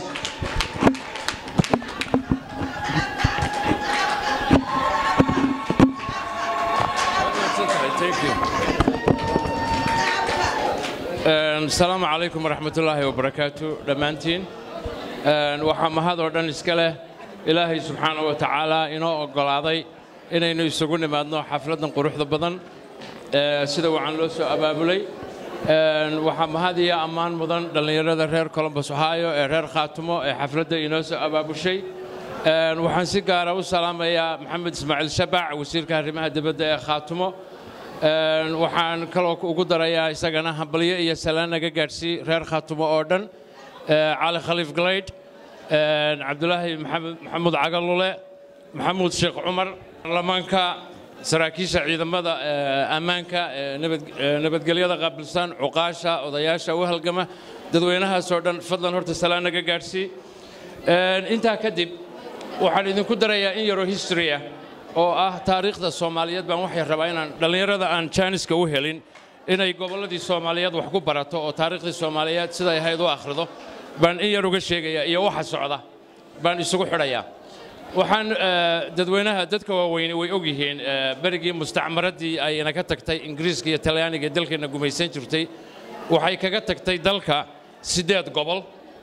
asalaamu calaykum waraxmatullaahi wabarakaatu dhammaantiin waxaa mahad oo dhan iska leh ilaahay subxaana wa tacaala inoo oggolaaday inaynu isugu nimaadno xafladdan quruxda badan sida wacan loo soo abaabulay waxaa mahad iyo ammaan mudan dhallinyarada reer colombos ohio ee reer khaatumo ee xafladda inoo soo abaabushay waxaan si gaara u salaamayaa maxamed ismaaciil shabac wasiirka arrimaha dibadda ee khaatumo waxaan kaloo ugu darayaa isagana hambalyo iyo salaan naga gaadhsii reer khaatumo oo dhan cali khaliif galaydh cabdulaahi maxamuud cagalule maxamuud sheekh cumar baarlamaanka saraakiisha ciidamada ammaanka nabadgelyada qaabilsan cuqaasha odayaasha u halgama dadweynahaasoo dhan fadlan horta salaan naga gaadhsii intaa kadib waxaan idinku darayaa in yaroo history ah oo ah taariikhda soomaaliyeed baan waxay rabaa inaan dhallinyarada aan jaaniska u helin inay gobolladii soomaaliyeed wax ku barato oo taariikhdii soomaaliyeed siday ahayd u akhrido baan in yar uga sheegayaa iyo waxa socda baan isugu xidhayaa waxaan dadweynaha dadka waaweyne way og yihiin berigii mustacmaraddii ayna ka tagtay ingiriiska iyo talyaaniga ee dalkeenna gumaysan jirtay waxay kaga tagtay dalka siddeed gobol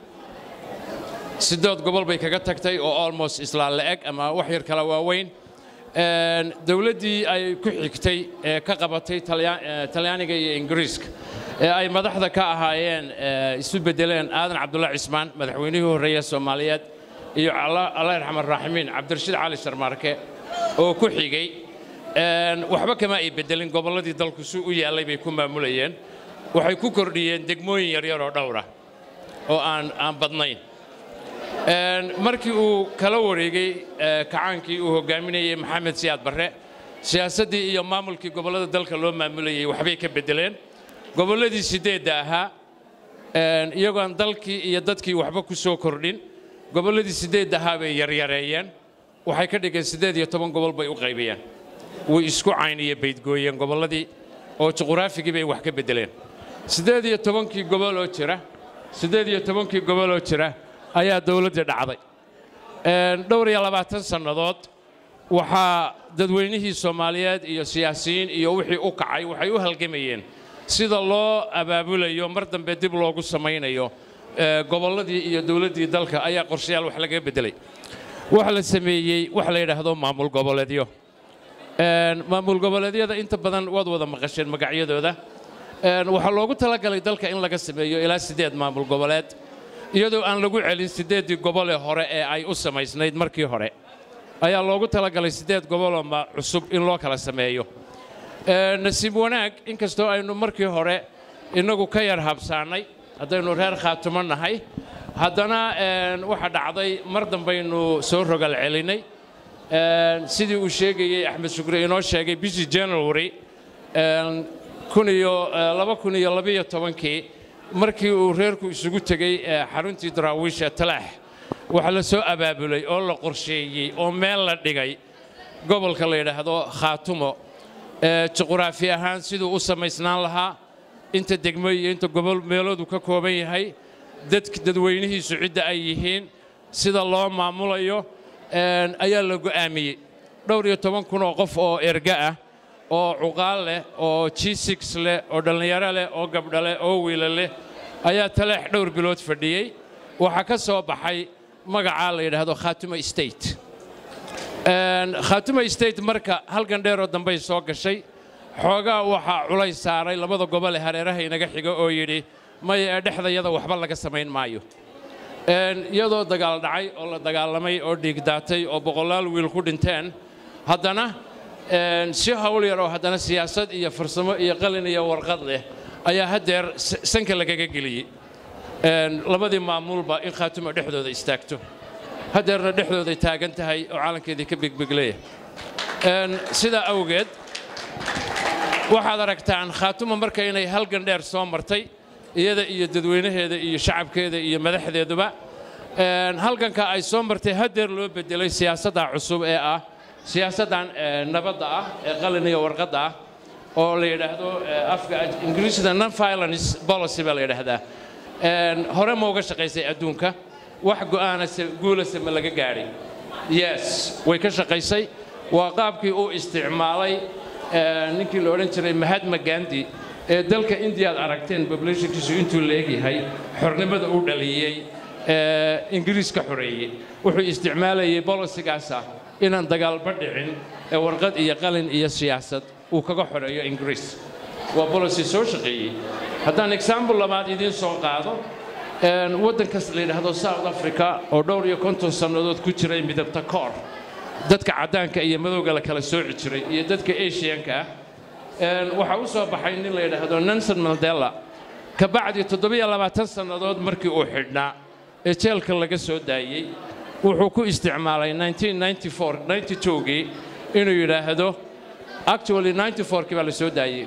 siddeed gobol bay kaga tagtay oo almost islaan la-eg ama wax yar kala waaweyn dowladdii ay ku xigtay ee ka qabatay talyaaniga iyo ingiriiska ee ay madaxda ka ahaayeen isu beddeleen aadan cabdulla cismaan madaxweynihii horreeya soomaaliyeed iyo allah yarxamar raaximiin cabdirashiid cali sharmaarke oo ku xigay waxba kama ay beddelin gobolladii dalku si u yaallay bay ku maamulayeen waxay ku kordhiyeen degmooyin yaryar oo dhowra oo aan aan badnayn markii uu kala wareegay kacaankii uu hogaaminayey maxamed siyaad barre siyaasaddii iyo maamulkii gobollada dalka loo maamulayey waxbay ka beddeleen gobolladii siddeedda ahaa een, iyagoon dalkii iyo dadkii waxba ku soo kordhin gobolladii siddeed ahaa bay yaryareeyeen waxay ka dhigeen siddeed iyo toban gobol bay u qaybiyeen way isku cayniyo baydgooyeen gobolladii oo juquraafigii bay wax ka beddeleen siddeed iyo tobankii gobol oo jira siddeed iyo tobankii gobol oo jira ayaa dowladdii dhacday Een, dhowr iyo labaatan sannadood waxaa dadweynihii soomaaliyeed iyo siyaasiyiin iyo wixii u kacay waxay u halgamayeen sida loo abaabulayo mar dambe dib loogu samaynayo ee, gobolladii iyo dowladdii dalka ayaa qorshayaal wax laga beddelay waxa la sameeyey wax la yidhaahdo maamul goboleedyo Een, maamul goboleedyada inta badan waad wada maqasheen magacyadooda Een, waxaa loogu talagalay dalka in laga sameeyo ilaa siddeed maamul goboleed iyadoo aan lagu celin siddeeddii gobol ee hore ee ay u samaysnayd markii hore ayaa loogu talagalay siddeed goboloo ma cusub in loo kala sameeyo Ee, nasiib wanaag inkastoo aynu markii hore innagu ka yar habsaannay haddaynu reer khaatumo nahay haddana een, waxa dhacday mar dambaynu soo rogal celinay Een, sidii uu sheegayey axmed shukri inoo sheegay bishii january een, kun iyo eh, laba kun iyo labiyo tobankii markii uu reerku isugu tegey eh, xaruntii daraawiisha talaax waxaa la soo abaabulay oo la qorsheeyey oo meel la dhigay gobolka la yidhaahdo khaatumo ee juquraafi ahaan siduu u samaysnaan lahaa inta degmo iyo inta gobol meeloodu ka kooban yahay dadk dadweynihiisu cidda ay yihiin sida loo maamulayo een, ayaa la go'aamiyey dhowr iyo toban kun oo qof oo erga ah oo cuqaal leh oo g six leh oo dhallinyaro leh oo gabdho leh oo wiila leh ayaa taleex dhowr bilood fadhiyey waxaa ka soo baxay magacaa la yidhaahdo khaatumo state Een, khaatumo state marka halgan dheeroo dambay soo gashay xoogaa waxaa culays saaray labada gobol ee hareeraha inaga xiga oo yidhi maya ee dhexdayada waxba laga samayn maayo Een, iyadoo dagaal dhacay oo la dagaalamay oo dhiig daatay oo boqolaal wiil ku dhinteen haddana een, si hawl yar oo haddana siyaasad iyo farsamo iyo qalin iyo warqad leh ayaa haddeer s- sanka lagaga geliyey Een, labadii maamulba in khaatumo dhexdooda istaagto haddeerna dhexdooday taagan tahay oo calankeedii ka begbegleeya Een, sidaa awgeed waxaad aragtaan khaatumo marka inay halgan dheer soo martay iyada iyo dadweynaheeda iyo shacabkeeda iyo madaxdeeduba Een, halganka ay soo martay haddeer loo bedelay siyaasadda cusub ee ah siyaasaddan ee, nabadda ah ee qalin iyo warqadda ah oo la yidhaahdo ee, afka aj- ingiriisida non violence policy baa la yidhaahdaa Een, hore ma uga shaqaysay adduunka wax go'aanase guulase ma laga gaadhay yes way ka shaqaysay waa qaabkii uu isticmaalay ee, ninkii la odhan jiray mahatma gandhi ee dalka indiya aad aragteen populationkiisu intuu leegyahay xornimada uu dhaliyey ee ingiriiska xoreeyey wuxuu isticmaalayay bolisigaasa inaan dagaalba dhicin ee warqad iyo qalin iyo siyaasad uu kaga xoreeyo ingiriis waa bolicy soo shaqeeyey haddaan example labaad idiin soo qaado een, waddankas la yidhaahdo south africa oo dhowr iyo konton sannadood ku jiray midabta koor dadka caddaanka iyo madowga la kala sooci jiray iyo dadka asianka ah Een, waxaa u soo baxay nin la yidhaahdo nelson mandela ka bacdi toddobiyo labaatan sannadood markii uu xidhnaa ee jeelka laga soo daayey wuxuu ku isticmaalay 1994 92gii inuu yidhaahdo actually 94kii baa la soo daayey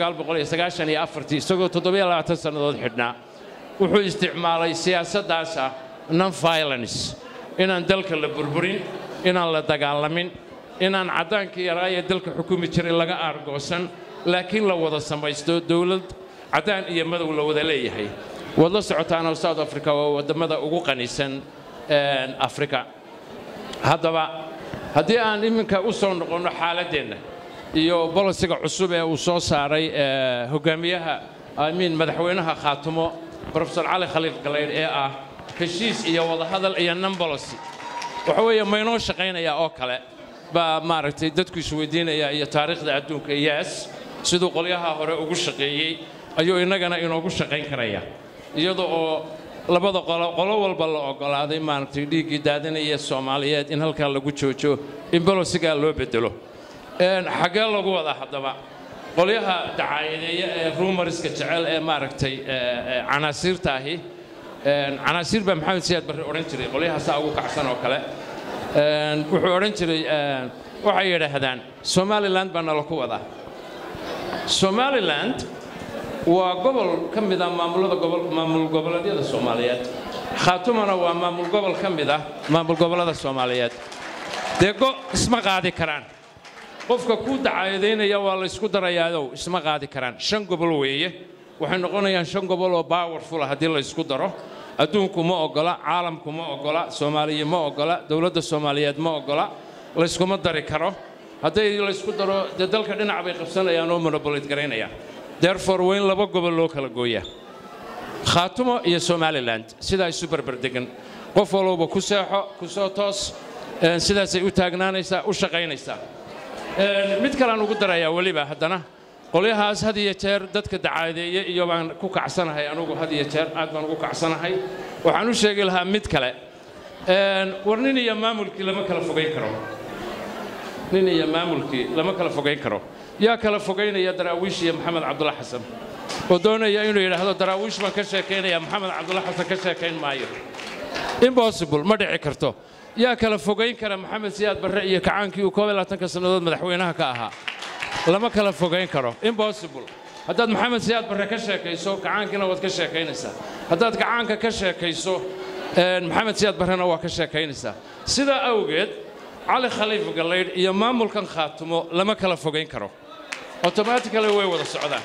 1994 isagoo toddobiyo labaatan sannadood xidhnaa wuxuu isticmaalay siyaasaddaas ah non violence inaan dalka la burburin inaan la dagaalamin inaan caddaankii yaraa ee dalka xukumi jiray laga aargoosan laakiin la wada samaysto dowlad caddaan iyo madow la wada leeyahay waad la socotaanoo south africa waa waddamada ugu qanisan een, afrika haddaba haddii aan iminka u soo noqonno xaaladdeenna iyo bolisiga cusub ee uu soo saaray ee, hogaamiyaha amiin madaxweynaha khaatumo profesor cali khaliif galaydh ee ah heshiis iyo wadahadal iyo non policy waxa weeye maynoo shaqaynayaa oo kale baa maaragtay dadku isweydiinaya iyo taariikhda adduunka yes siduu qolyaha hore ugu shaqeeyey ayuu innagana inoogu shaqayn karaya iyada oo labada qolo qolo walba la oggolaaday maaragtay dhiiggii daadinaya soomaaliyeed in halkaa lagu joojo in bolosigaa loo bedelo Een, xaggee lagu wadaa haddaba qolyaha dacaayadeeya ee rumariska jecel ee maaragtay ee, ee, canaasiirta ahi Een, canaasiir baa maxamed siyaad barre odhan jiray qolyaha saa ugu kacsan oo kale Een, wuxuu odhan jiray een, waxay yidhaahdaan somaliland baa nala ku wadaa somaliland waa gobol ka mid ah maamulada gobol maamul goboleedyada soomaaliyeed khaatumana waa maamul gobol ka mid ah maamul gobollada soomaaliyeed dee go isma qaadi karaan qofka kuu dacaadaynaya waa la ysku darayaadow isma qaadi karaan shan gobol weeye waxay noqonayaan shan gobol oo powerful ah haddii la ysku daro adduunku ma oggola caalamku ma oggola soomaaliya ma oggola dowladda soomaaliyeed ma oggola layskuma dari karo hadday laysku daro dee dalka dhinac bay qabsanayaan oo monobolid garaynayaan therefore waa in laba gobol loo kala gooyaa khaatumo iyo somalilan sidaa isu berberdegan qof walowba ku seexo ku soo toos een, sidaasay u taagnaanaysaa u shaqaynaysaa Een, mid kalean ugu darayaa weliba haddana qolyahaas had iyo jeer dadka dacaadeeye iyo baan ku kacsanahay anugu had iyo jeer aad baan ugu kacsanahay waxaan u sheegi lahaa mid kale Een, war nin iyo maamulkii lama kala fogayn karo nin iyo maamulkii lama kala fogayn karo yaa kala fogaynaya daraawiish iyo maxamed cabdulla xasan oo doonaya inuu yidhaahdo daraawiish baan ka sheekaynaya maxamed cabdulla xasan ka sheekayn maayo impossible ma dhici karto yaa kala fogayn kara maxamed siyaad barre iyo kacaankii uu koob iyo labaatanka sannadood madaxweynaha ka ahaa lama kala fogayn karo impossible haddaad maxamed siyaad barre ka sheekayso kacaankiina waad ka sheekaynaysaa haddaad kacaanka ka sheekayso een, maxamed siyaad barrena waa ka sheekaynaysaa sidaa awgeed cali khaliif gallaydh iyo maamulkan khaatumo lama kala fogayn karo automatically way wada socdaan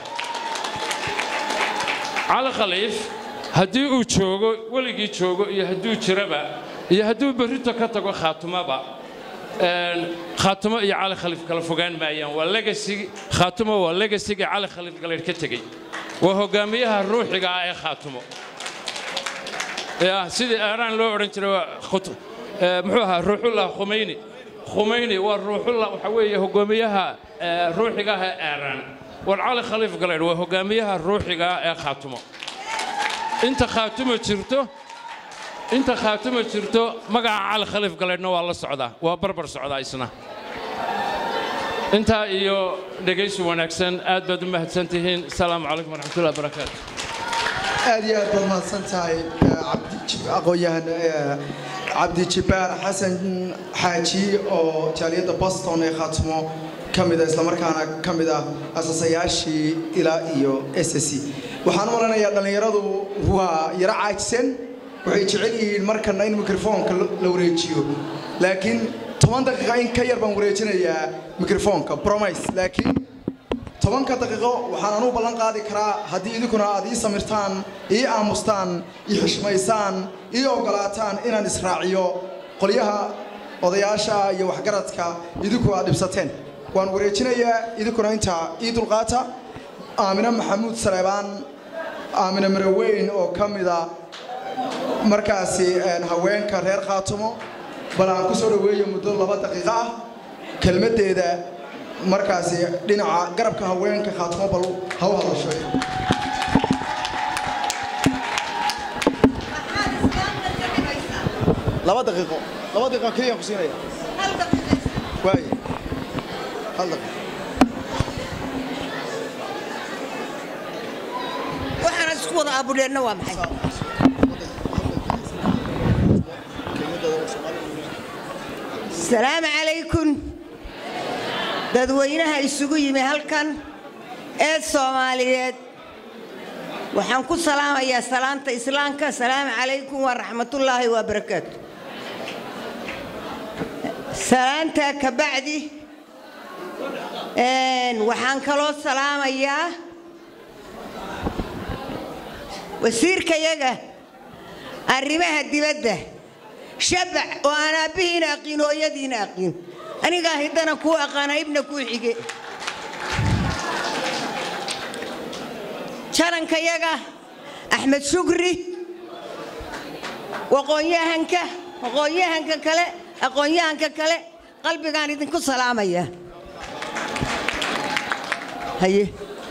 cali khaliif haddii uu joogo weligii joogo iyo hadduu jiraba iyo hadduu berrito ka tago khaatumaba een, khaatumo iyo cali khaliif kala fogaan maayaan waa legacy khaatumo waa legacyga cali khaliif gallaydh ka tegey waa hogaamiyaha ruuxiga ah ee khaatumo ya sidii eeraan loo odhan jiray waa khut- ee, muxuu ahaa ruuxullah khumeyni khumeyni waa ruuxullah waxa weeye hogaamiyaha ee, ruuxiga ah ee eeraan war cali khaliif gallaydh waa hogaamiyaha ruuxiga ah ee khaatumo inta khaatumo jirto inta khaatumo jirto magaca cali khaliif gallaydhna waa la socdaa waa barbar socdaa isna intaa iyo dhegaysi wanaagsan aad baad u mahadsan tihiin asalaamu calaykum waraxmatullahi wabarakaatu aad iyo aad baad mahadsan tahay eh, cabdi Jib- aqoon-yahan eh, cabdi jibbaar xasan xaaji oo jaaliyadda boston ee khaatimo ka mid ah islamarkaana ka mid ah asasayaashii ilaa iyo s c waxaan u malanayaa dhallinyaradu waa yaro caajisen waxay jecel yihiin markana in mikrofoonka la la wareejiyo laakiin toban daqiiqa in ka yar baan wareejinayaa mikrofoonka promise laakiin tobanka daqiiqo waxaan anugu ballan qaadi karaa haddii idinkuna aad ii samirtaan ii aamustaan ii xushmaysaan ii oggolaataan inaan israaciyo qolyaha odayaasha iyo waxgaradka idinku aad dhibsateen waan wareejinayaa idinkuna intaa ii dulqaata aamine maxamuud saleebaan aamine miraweyn oo ka mida markaasi een, haweenka reer khaatumo bal aan ku soo dhoweeyo muddo laba daqiiqo ah kelmaddeeda markaasi dhinaca garabka haweenka khaatimo bal ha u hadasho laba daqiiqo laba daqiiqo keliya ku siinaya waaye hal daqiiqo waxaan isku wada abudheenna waa maxay salaamu calaykum dadweynaha isugu yimi halkan ee soomaaliyeed waxaan ku salaamayaa salaanta islaamka salaamu calaykum waraxmatullaahi wabarakaatu salaantaa ka bacdi een, waxaan kaloo salaamayaa wasiirkayaga arrimaha dibadda shabac oo aan aabbihiina aqiin hooyadiina aqiin anigaa hiddana kuu aqaana ibna kuu xige jarankayaga axmed shukri waqoonyahanka aqoonyahanka kale aqoonyahanka kale qalbigaan idinku salaamaya haye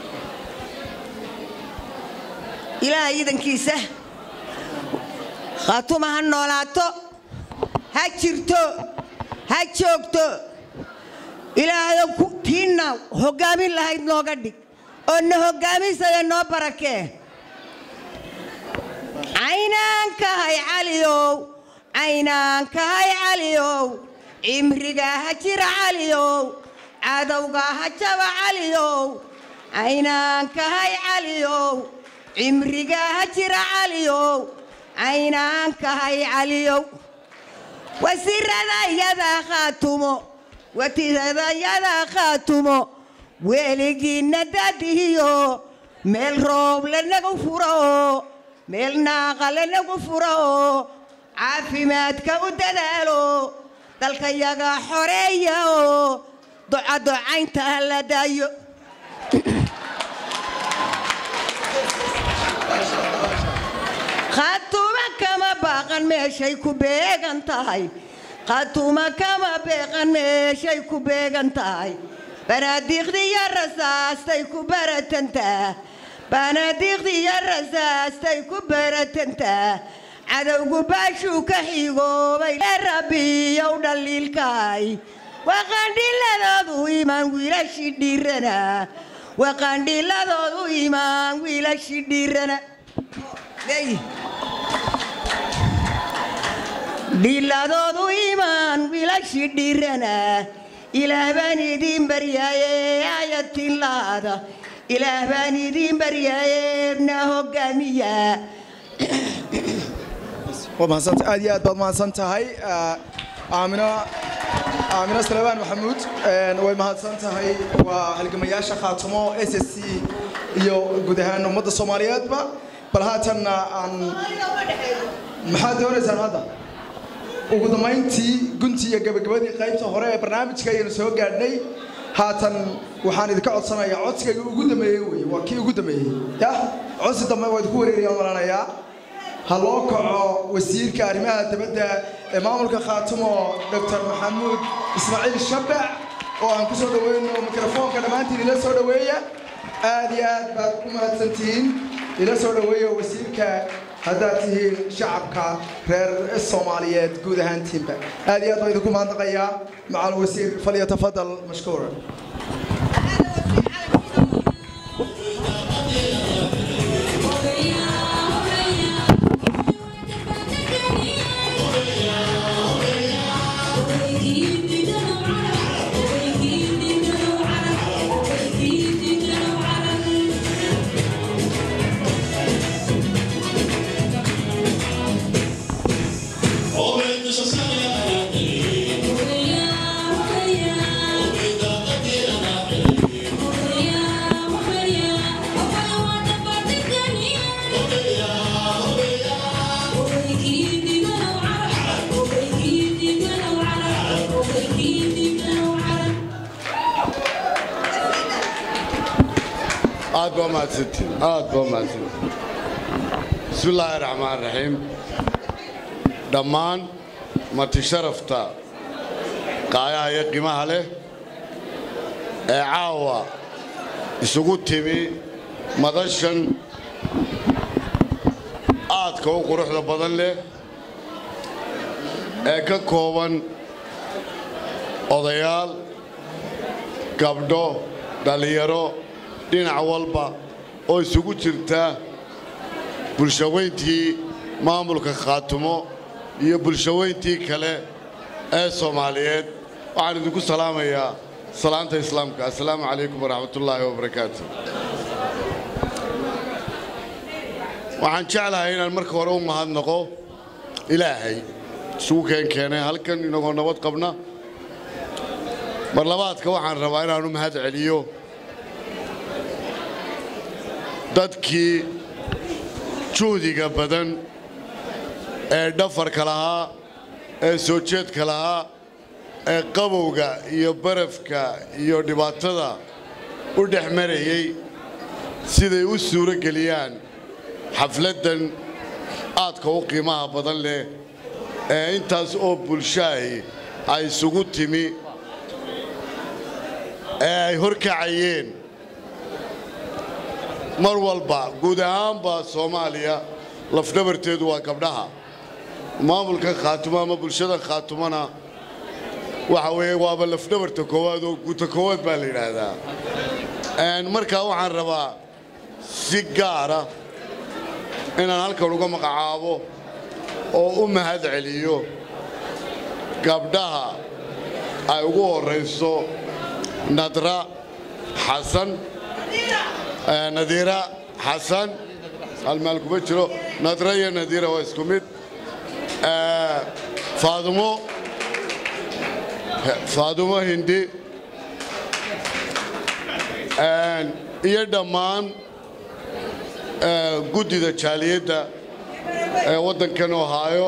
ilaahay idankiisa khaatuma ha noolaato ha jirto ha joogto ilaahayo ku- tiinna hoggaamin lahayd nooga dhig oo na hoggaaminsada noo barakee caynaankahay caliyow caynaankahay caliyow cimrigaa ha jira caliyow cadowgaa ha jaba caliyow caynaankahay caliyow cimriga ha jira caliyow caynaankahay caliyow wasiiradayada khaatumo watiradayada khaatumo weligiinna dadihiyo meel roob lanagu furo meel naaqa lanagu furo caafimaadka u dadaalo dalkayaga xoreeya oo ducaducaynta ha la daayo khaatuma kama baaqan meeshay ku beegan tahay khaatuma kama beeqan meeshay ku beegan tahay banaadiiqdiyo rasaastay ku baratantaa banaadiiqdiyo rasaastay ku baratantaa cadowgu baashuu ka xigoobay ee rabbiyow dhaliilkaay waqandhiladoodu imaan wiilashii dhiirana waqandhiladoodu imaan wiilashii dhiirana dhiladoodu imaan wiilashii dhiirana ilaah baan idiin baryaaye ayatin laada ilaah baan idiin baryaaye na hogaamiya waa mahadsanta aad iyo aad baad mahadsan tahay aamino aamino salebaan maxamuud way mahadsan tahay waa halgamayaasha khaatumo s s c iyo guud ahaan ummadda soomaaliyeedba bal haatanna aan maxaad doonaysaan hadda ugu dambayntii guntii iyo gabagabadii qaybta hore ee barnaamijka ayaynu soo gaadhnay haatan waxaan idinka codsanayaa codsigayga ugu dambeeyey wey waa kii ugu dambeeyey yah codsi dambe waa idinku wareerayaan malanayaa ha loo kaco wasiirka arrimaha dibadda ee maamulka khaatumo dr maxamuud ismaaciil shabac oo aan ku soo dhaweyno mikrofoonka dhammaantiin ila soo dhoweeya aad iyo aad baad u mahadsantihiin ila soo dhoweeya wasiirka haddaad tihiin shacabka reer soomaaliyeed guud ahaantiinba aad iyo aad baan idinku mahadnaqayaa macal wasiir falyatafadal mashkuura aad baa mahadsantiin aad baa mahadsantiin bismi illaahi raxmaan raxiim dhammaan marti sharafta qaayaha iyo qiimaha leh ee caawa isugu timi madashan aadka u quruxda badan leh ee ka kooban odayaal gabdho dhallinyaro dhinac walba oo isugu jirta bulshaweyntii maamulka khaatumo iyo bulshaweyntii kale ee soomaaliyeed waxaan idinku salaamayaa salaanta islaamka assalaamu calaykum waraxmatullaahi wabarakaatu waxaan jeclahay inaan marka hore u mahadnaqo ilaahay isugu keenkeenay halkan inagoo nabad qabna mar labaadka waxaan rabaa inaan u mahad celiyo dadkii juhdiga badan ee dhafarka lahaa ee soo jeedka lahaa ee qabowga iyo barafka iyo dhibaatada u dhex marayey siday u suuro geliyaan xafladdan aadka u qiimaha badan leh ee intaas oo bulshaahi ay isugu timi ee ay horkacayeen mar walba guud ahaanba soomaaliya lafdhabarteedu waa gabdhaha maamulka khaatumo ama bulshada khaatumona waxa weeye waaba lafdhabarta koowaad oo guuta koowaad baa la yidhaahdaa markaa waxaan rabaa si gaara inaan halkan uga magacaabo oo u mahad celiyo gabdhaha ay ugu horrayso nadra xasan Eh, nadiira xasan hal meel kuma jiro nadra iyo nadiira waa isku mid Eh, faadumo faadumo hindi Eh, iyo dhammaan eh, guddida jaaliyadda ee waddankan ohaayo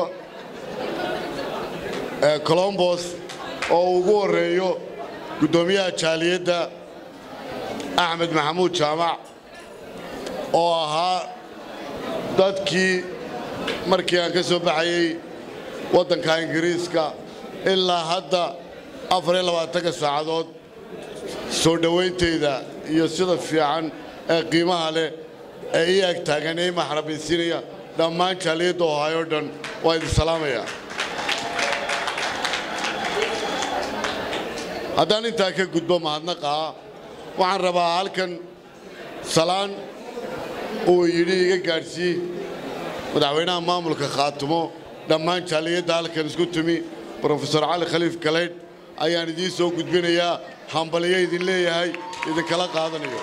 ee colombos oo ugu horreeyo guddoomiyaha jaaliyadda axmed maxamuud jaamac oo ahaa dadkii markii aan ka soo baxayey waddanka ingiriiska ilaa hadda afar iyo labaatanka saacadood soo dhowayntayda iyo sida fiican ee qiimaha leh ee ii ag taagan ee ii maxrabaysiinaya dhammaan jaaliyadda ohaayo dhan waa idin salaamaya haddaan intaa ka gudbo mahadnaqaa waxaan rabaa halkan salaan uu yidhi iga gaadhsii madaxweynaha maamulka khaatumo dhammaan jaaliyadda halkan isku timi brofesor cali khaliif galaydh ayaan idiin soo gudbinayaa hambaliyo idin leeyahay idinkala qaadanayo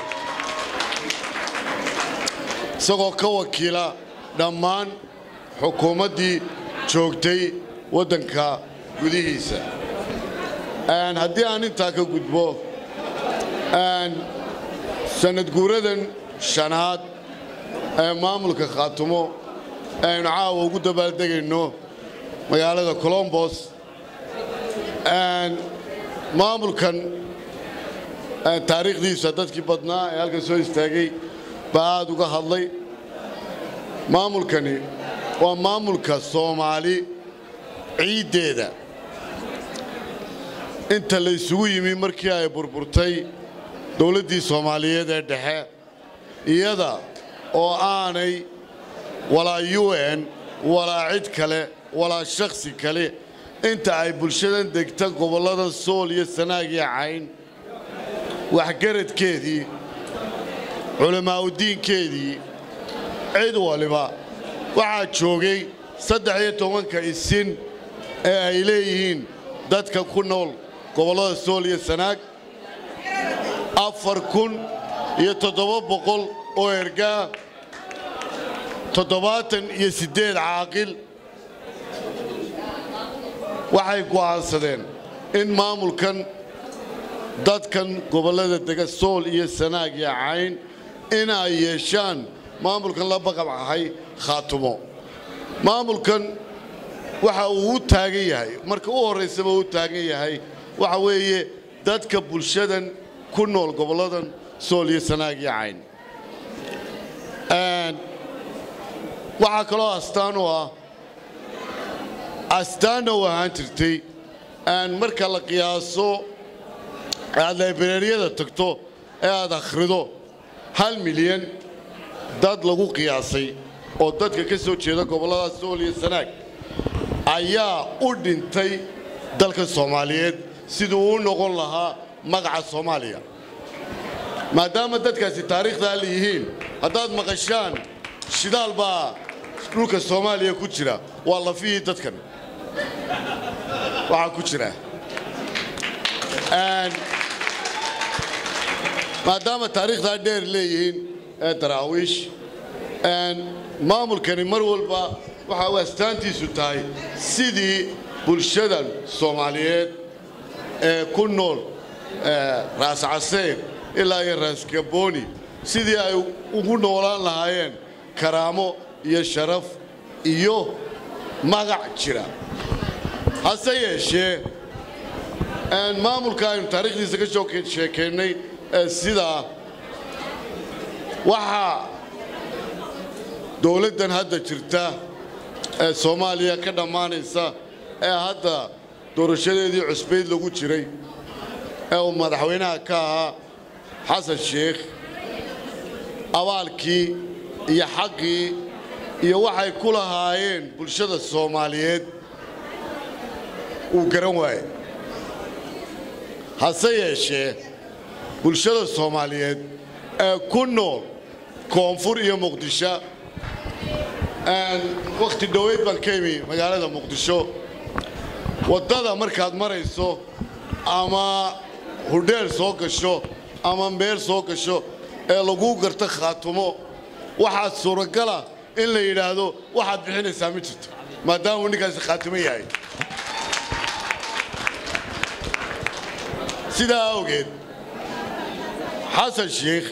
isagoo ka wakiila dhammaan xukuumaddii joogtay waddanka gudihiisa Een, haddii aan intaa ka gudbo een, sanad guuradan shanaad ee maamulka khaatumo aynu caawa ugu dabaaldegayno magaalada colombos Een, maamulkan een, taariikhdiisa dadkii badnaa ee halkan soo istaagay baa aad uga hadlay maamulkani waa maamulka soomaali ciiddeeda inta la isugu yimi markii ay burburtay dowladdii soomaaliyeed ee dhexe iyada oo aanay walaa u n walaa cid kale walaa shakhsi kale inta ay bulshadan degta gobollada sool iyo sanaag iyo cayn waxgaradkeedii culammaa'udiinkeedii cid waliba waxaa joogay saddex iyo tobanka isin ee ay leeyihiin dadka ku nool gobollada sool iyo sanaag afar kun iyo toddoba boqol oo ergaa toddobaatan iyo siddeed caaqil waxay go'aansadeen in maamulkan dadkan gobollada dega sool iyo sanaag iyo cayn in ay yeeshaan maamulkan la baqabcahay khaatumo maamulkan waxa uu u taagan yahay marka u horraysaba u taagan yahay waxa weeye dadka bulshadan ku nool gobolladan sool iyo sanaag iyo cayn Een, waxaa kaloo astaan u ah astaanna u ahaan jirtay een, marka la qiyaaso aad laybrariyada tagto ee aad akhrido hal milyan dad lagu qiyaasay oo dadka ka soo jeeda gobollada sool iyo sanaag ayaa u dhintay dalka soomaaliyeed siduu u noqon lahaa magaca soomaaliya maadaama dadkaasi taariikhdaa la yihiin haddaad maqashaan shidaal baa dhulka soomaaliya ku jira waa lafihii dadkan waxaa ku jira Een, maadaama taariikhdaa dheer leeyihiin ee daraawiish een, maamulkani mar walba waxa uu astaantiisu tahay sidii bulshadan soomaaliyeed ee ku nool ee, raas caseer ilaa iyo raas gabooni sidii ay ugu noolaan lahaayeen karaamo iyo sharaf iyo magac jira hase yeeshee een, maamulka aynu taariikhdiisa ka soo sheekaynay ee sidaa waxaa dowladdan hadda jirta ee soomaaliya ka dhammaanaysa ee hadda doorashadeedii cusbayd lagu jiray ee uu madaxweynaha ka ahaa xasan sheekh abaalkii iyo xaqii iyo waxay ku lahaayeen bulshada soomaaliyeed uu garan waaye hase yeeshee bulshada soomaaliyeed ee ku nool koonfur iyo muqdisho wakhti dhoweyd baan ka imi magaalada muqdisho waddada markaad marayso ama hudheel soo gasho ama meel soo gasho ee laguu garto khaatumo waxaa suuragala in la yidhaahdo waxaad bixinaysaa ma jirto maadaama uu ninkaasi khaatimo yahay sidaa awgeed xasan sheikh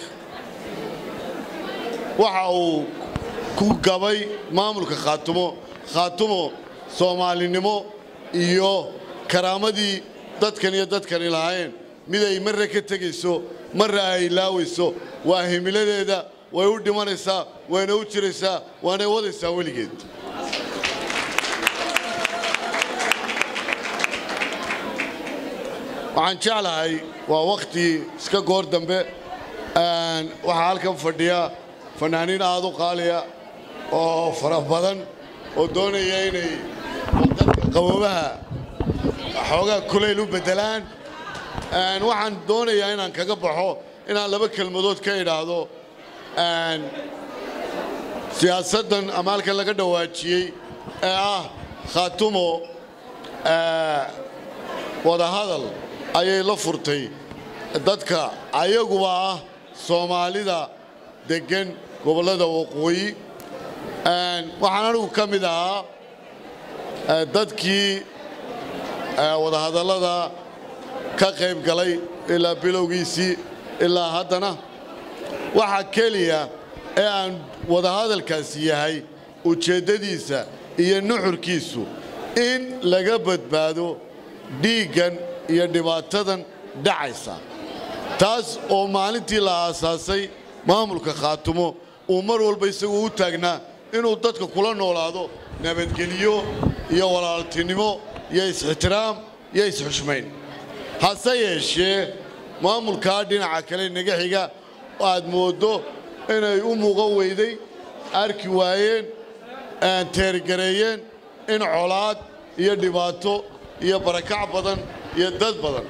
waxa uu ku gabay maamulka khaatumo khaatumo soomaalinimo iyo karaamadii dadkan iyo dadkani lahaayeen mid ay marra ka tegayso marra ay laawayso waa himiladeeda way u dhimanaysaa wayna u jiraysaa waanay wadaysaa weligeed waxaan jeclahay waa wakhti iska goor dambe waxaa halkan fadhiya fanaaniin aad u qaaliya oo fara badan oo doonaya inay dadka qaboobaha xoogaa kulayl u beddelaan waxaan doonayaa inaan kaga baxo inaan laba kelmadood ka idhaahdo siyaasaddan ama halkan laga dhawaajiyey ee ah khaatumo wadahadal ayay la furtay dadka ayaguba ah soomaalida deggan gobollada waqooyi waxaan anigu ka mid ahaa dadkii wadahadallada ka qayb galay ilaa bilowgiisii ilaa haddana waxa keliya ee aan wadahadalkaasi yahay ujeeddadiisa iyo nuxurkiisu in laga badbaado dhiiggan iyo dhibaatadan dhacaysa taas oo maalintii la aasaasay maamulka khaatumo uu mar walba isagoo u taagnaa inuu dadka kula noolaado nabadgelyo iyo walaaltinimo iyo is-ixtiraam iyo is-xushmayn hase yeeshee maamulkaa dhinaca kale naga xiga aad mooddo inay u muuqan weyday arki waayeen teergareeyeen in colaad iyo dhibaato iyo barakac badan iyo dad badan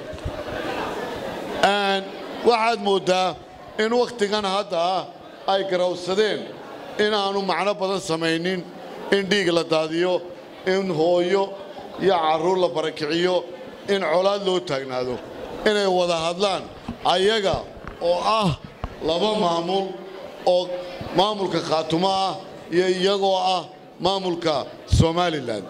waxaad mooddaa in wakhtigan hadda ah ay garawsadeen inaannu macno badan samaynin in dhiig la daadiyo in hooyo iyo carruur la barakiciyo in colaad loo taagnaado inay wada hadlaan ayaga oo ah laba maamul oo maamulka khaatumo ah iyo iyagoo ah maamulka somalilan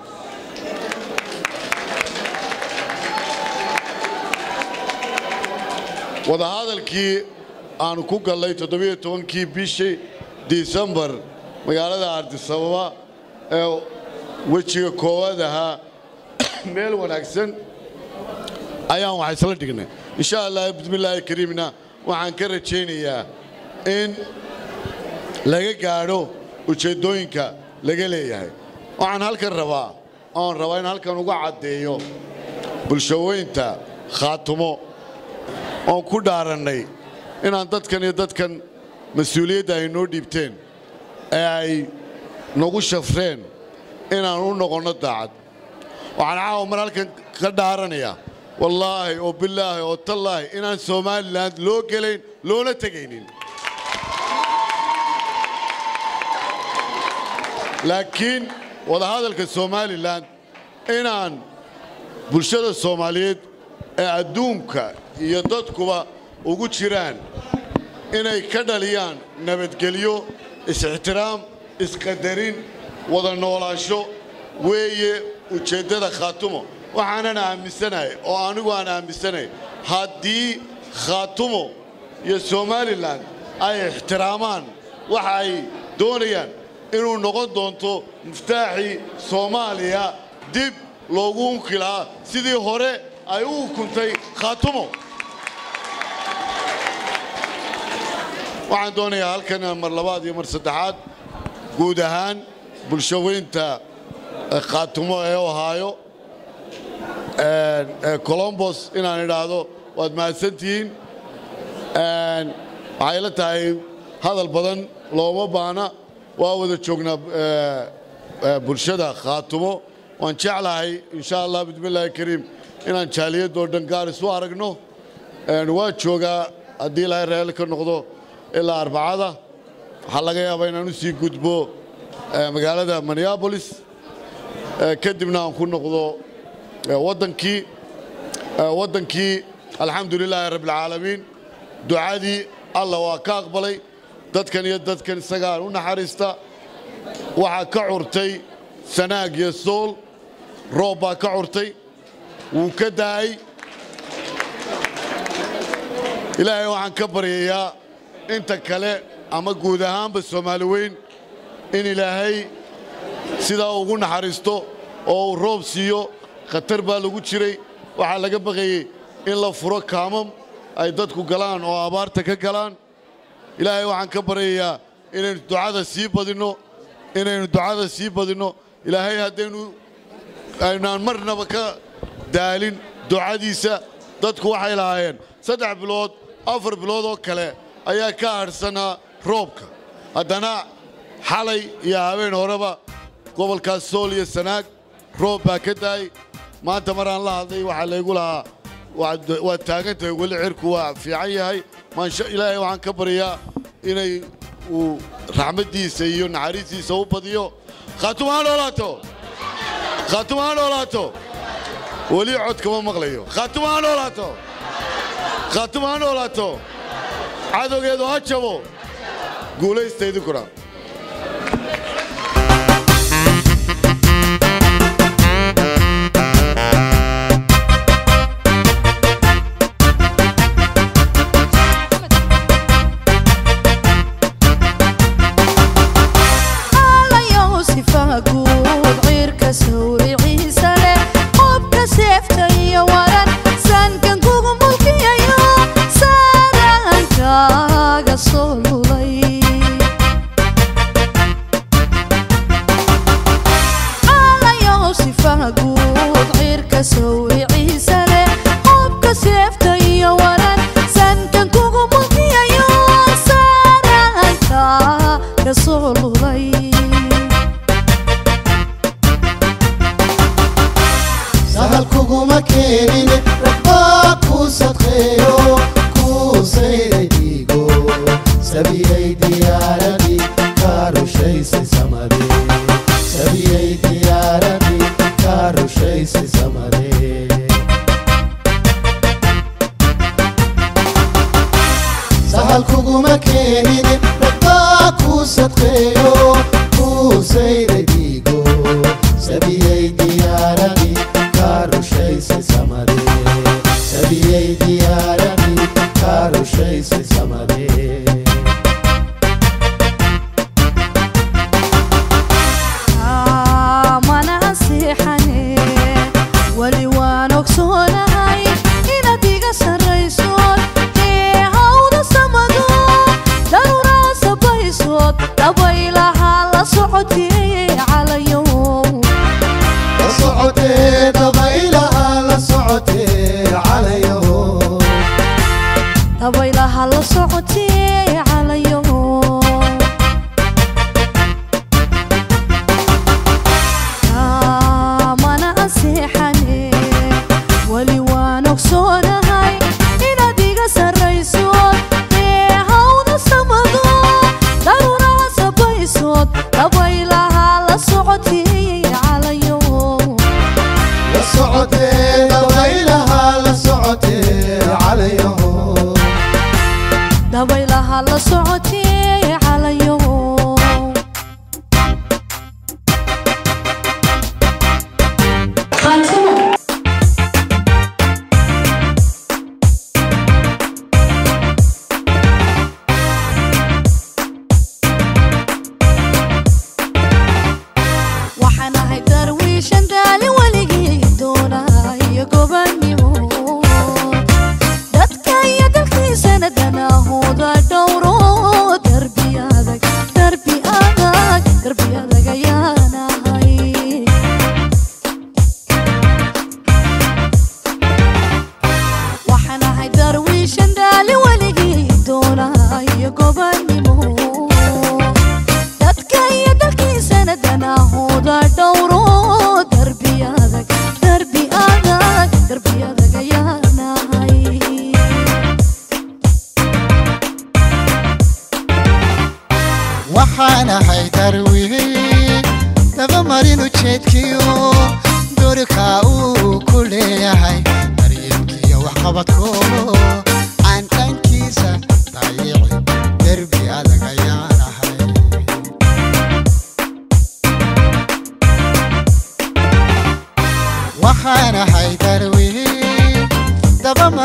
wadahadalkii aanu ku gallay toddobiyo tobankii bishii disembar magaalada ardisababa ee wejiga koowaad ahaa meel wanaagsan ayaan wax isla dhignay insha allah bismillaahi kariimna waxaan ka rajaynayaa in laga gaadho ujeeddooyinka laga leeyahay waxaan halkan rabaa oon rabaa in halkan uga caddeeyo bulshooyinta khaatumo oon ku dhaarannay inaan dadkan iyo dadkan mas-uuliyadda ay noo dhiibteen ee ay nagu shafreen inaan u noqonno daacad waxaan caawa mar halkan ka dhaaranayaa wallaahi oo bilaahi oo tallaahi inaan somalilan loo gelayn loona tegaynin laakiin wadahadalka somalilan inaan bulshada soomaaliyeed ee adduunka iyo dadkuba ugu jiraan inay ka dhaliyaan nabadgelyo is-ixtiraam isqadarin wada noolaansho weeye ujeeddada khaatumo waxaanan aaminsanahay oo anigu aan aaminsanahay haddii khaatumo iyo somalilan ay ixtiraamaan waxa ay doonayaan inuu noqon doonto muftaaxii soomaaliya dib loogu unki lahaa sidii hore ay u ukuntay khaatumo waxaan doonayaa halkan mar labaad iyo mar saddexaad guud ahaan bulshaweynta khaatumo ee ohaayo colombos inaan idhaahdo waad mahadsantihiin waxay la tahay hadal badan looma baana waa wada joognaa bulshada khaatumo waan jeclahay insha allah bismillaahi kariim inaan jaaliyadoo dhan gaar isu aragno waa joogaa haddii ilaahay reel ka noqdo ilaa arbacada waxaa laga yaabaa inaan u sii gudbo magaalada minneabolis kadibna aan ku noqdo waddankii waddankii alxamdu lilaahi rabbilcaalamiin ducadii alla waa ka aqbalay dadkan iyo dadkan isagaan u naxariista waxaa ka curtay sanaag iyo sool roob baa ka curtay wuu ka daa'ay ilaahay waxaan ka baryayaa inta kale ama guud ahaanba soomaali weyn in ilaahay sidaa ugu naxariisto oo uu roob siiyo khatar baa lagu jiray waxaa laga baqayey in la furo kaamam ay dadku galaan oo abaarta ka galaan ilaahay waxaan ka baryayaa inaynu ducada sii badinno inaynu ducada sii badinno ilaahay haddaynu aynaan marnaba ka daalin ducadiisa dadku waxay lahaayeen saddex bilood afar bilood oo kale ayaa ka hadhsanaa roobka haddana xalay iyo habeen horeba gobolkaas sool iyo sanaag roob baa ka daa'ay maanta maraan la hadlay waxaa laygu lahaa waad taagan tahay weli cirku waa fiican yahay maansha ilaahay waxaan ka baryaa inay uu raxmaddiisa iyo naxariistiisa u badiyo khaatum ha noolaato khaatum ha noolaato weli cod kama maqlayo khaatum ha noolaato khaatum ha noolaato cadowgeedu ha jabo guulaysta idinkuna waxaanahay darwihi dabamarin ujeedkiyo dorika uu ku leeyahay daryeelkiyo waxqabadko aan dhankiisa dayici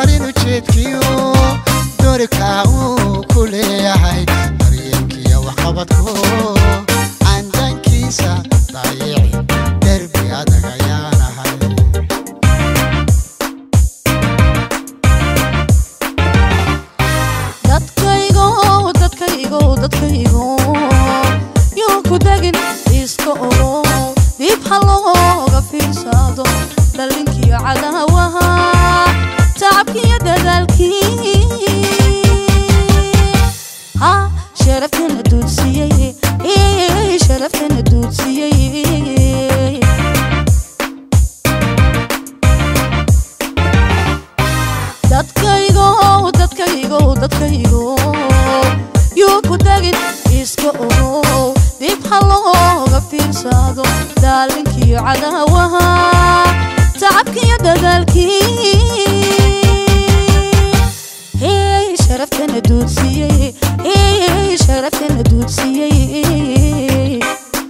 marin ujeedkiyo doorka uu ku leeyahay daryeelkiyo waxqabadku candankiisa dayici derbi adag ayaanahay dadkaygo dadkaygo dadkaygo yuu ku degin iska ogo dib ha looga fiirsado dhalinkiyo cadaawaha tacabkiyo dadaalkii ha sharaftana duudsiyey ee, sharaftana duudsiyey dadkaygo dadkaygo dadkaygo yuu ku degin iska ogo dib ha looga fiirsado daalinkiyo cadaawaha tacabkiyo dadaalkii hey sharaftana duudsiyey hey sharaftana duudsiyey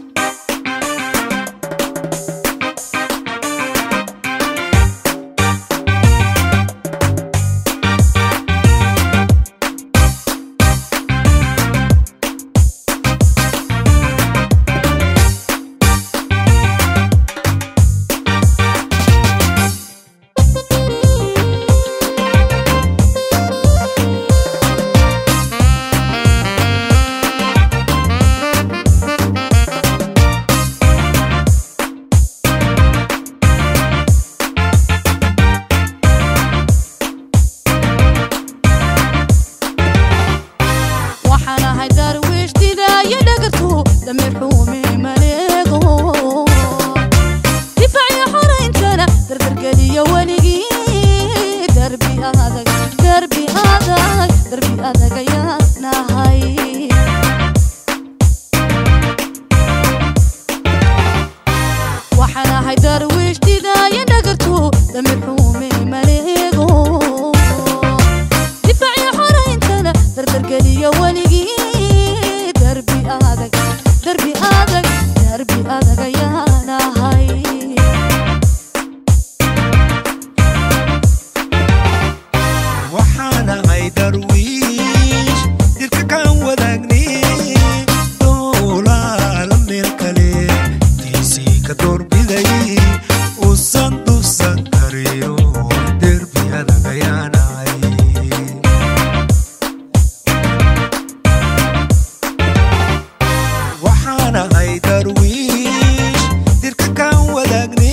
waxaan ahay darwiish didaayo dhagartu damir xuumi maleego difaaciyo xorayntana dardargeliyo weligii darbi adag darbi adag darbi adag ayaan nahay waxaan ahay darwiish didaayo dhagartu damir xuumi maleego difaaciyo xorayntana dardargeliyo weligii darbi adag darbi adag darbi adag ayaan ahay waxaan ahay darwiish dirka kaan wadaagni doolaala meel kale tiisii ka doorbiday uusan dufsan kariyo derbi adag ayaan ahay waxaan ahay darwiish dirka kaan wadaagni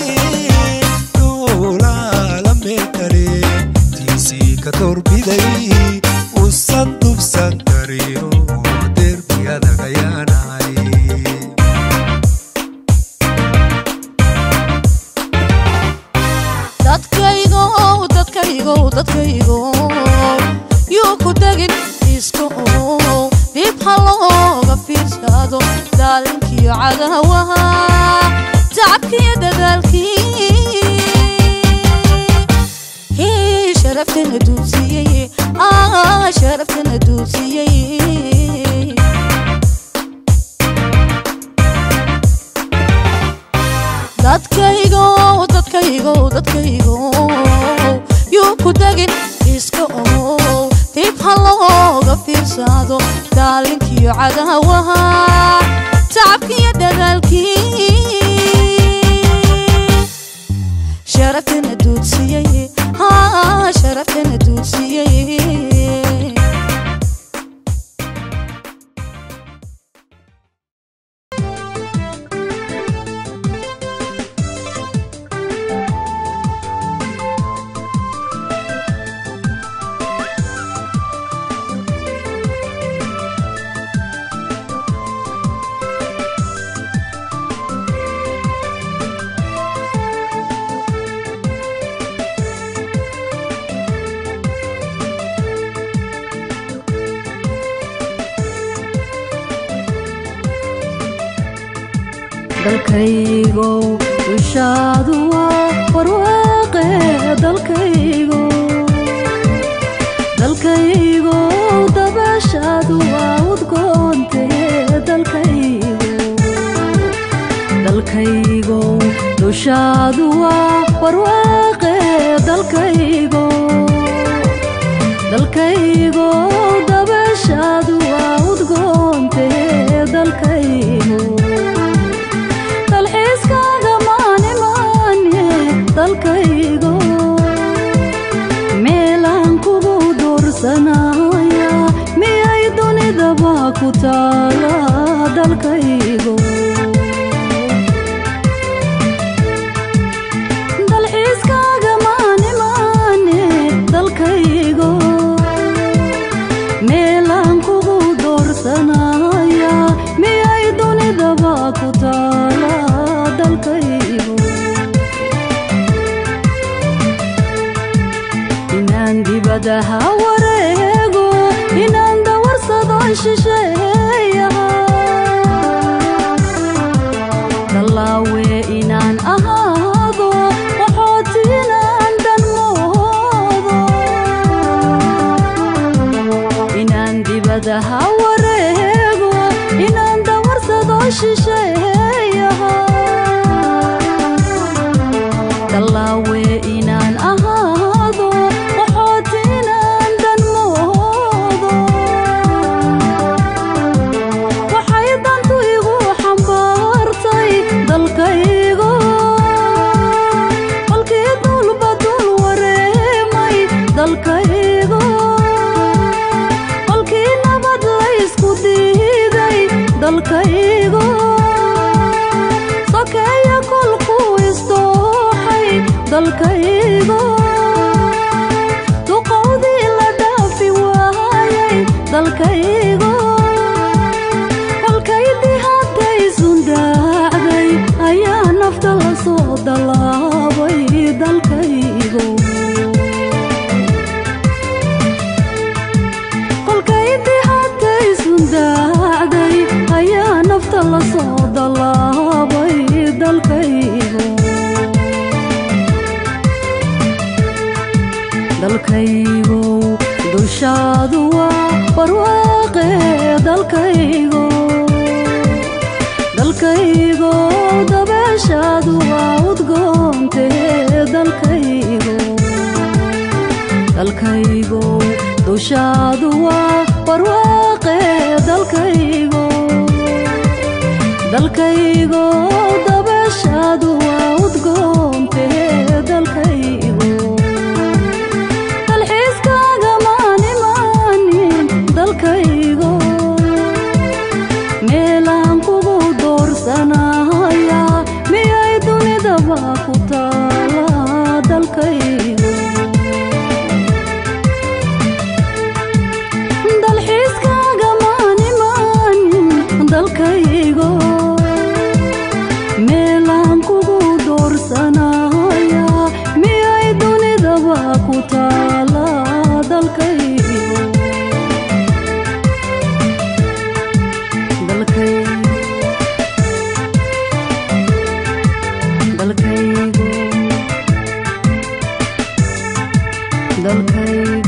doolaala meel kale tiisii ka doorbiday uusan dubsan kariyo derbi adag ayaan ahay dadkaygo dadkaygo dadkaygo yuu ku degin iska ogo dib ha looga fiirsado daalinkiyo cadaawaha tacabkiyo dadaalkii Hii, sharaftana duudsiyey ah sharaftana duudsiyey dadkaygo dadkaygo dadkaygo yuu ku degin iska ogo dib ha looga fiirsado daalinkiyo cadaawaha tacabkiyo dadaalkii sharaftana duudsiyey ah sharaftana duudsiyey dalkaygow dushaadu waa barwaaqe dalkaygo dalkaygow dabashaadu waa udgoonte dalkaygo dalkaygow dushaadu waa barwaaqe dalkaygo ku taala dalkaygo dalxiiskaaga maane maane dalkaygo meelaan kugu doorsanaya miyay dunidaba ku taala dalkaygo inaan dibadaha wareego inaan dawarsado shisheeyaha dallaawe inaan ahaado qaxootinaan dhanmoodo inaan dibadaha wareego inaan dawarsado shisheeyaha dallaawe inaan ahaado qaxootinaan dhanmoodo waxay dantu igu xambaartay dalkaygo kolkii dulba dul wareemay dalkaygo kolkii nabad laysku diiday dalkaygo sokeeya kolkuu isdooxay dalkaygo duqowdii la dhaafi waayay dalkaygo kolkaydii hadday sundaacday ayaa nafta la soo dallaabay dalkaygo kolkaydii hadday sundaacday ayaa nafta la soo dallaabay dalkaygo dalkaygo dushaadu waa barwaaqe dalkaygo dalkaygo dabeeshaadu waa udgoonte dalkaygo dalkaygo dushaadu waa barwaaqe dalkaygo dalkaygo dabeeshaadu waa udgoonte dalkaygo dalxiiskaaga maani maanin dalkaygo meelaan kugu doorsanaya miyay dunidaba ku taala dalkaygo dalxiiskaaga maani maanin dalkaygo meelaan kugu doorsanaya miyay dunidaba ku taala dalkaygo dalkaygo dalkaygo dalkaygo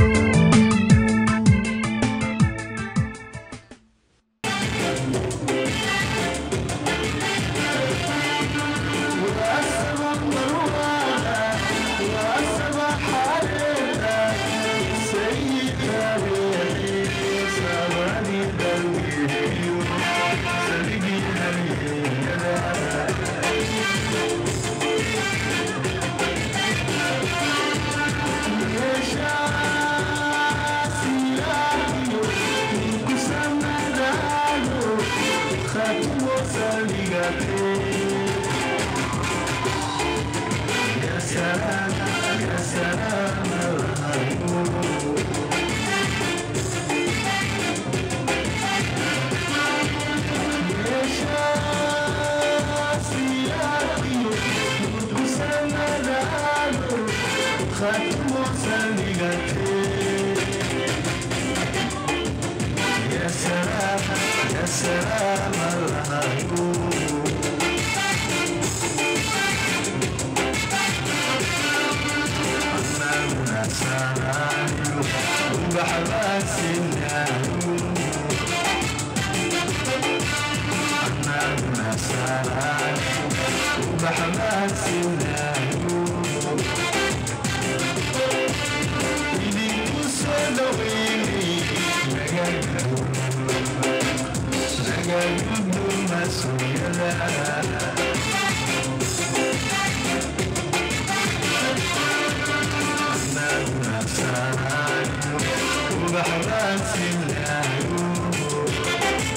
Thank you.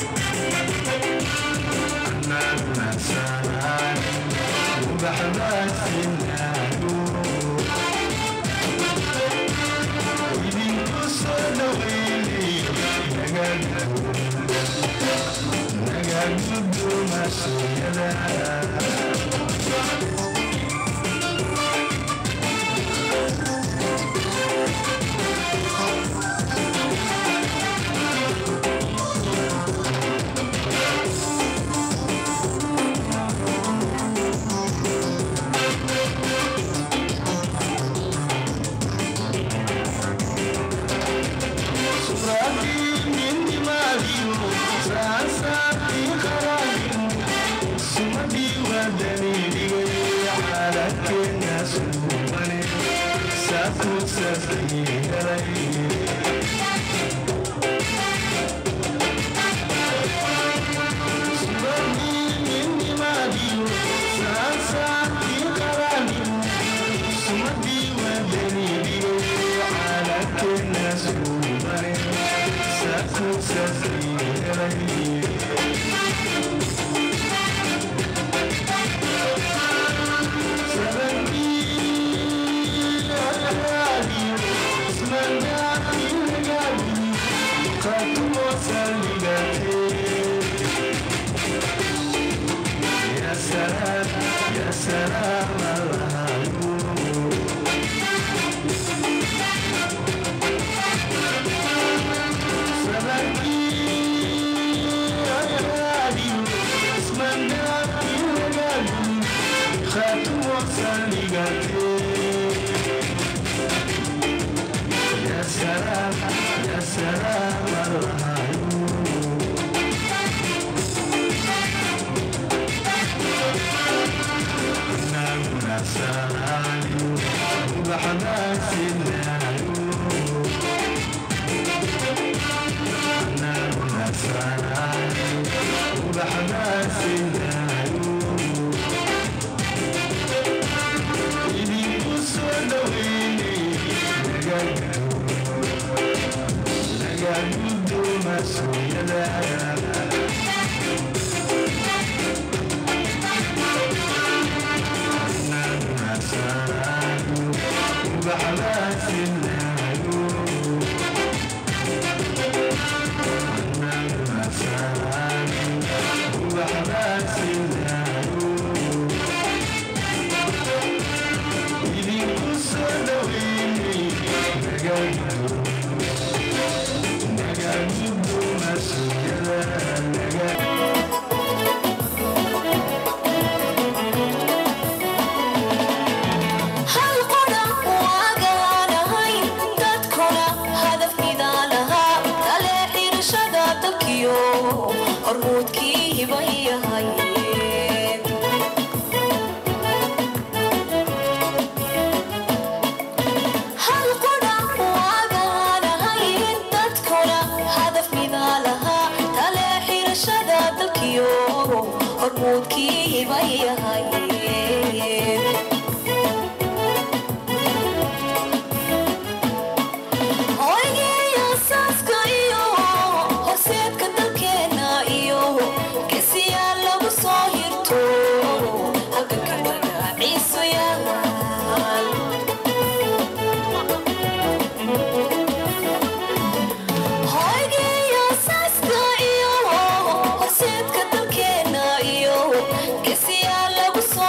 Horseedka dalkeena iyo geesiyaal lagu soo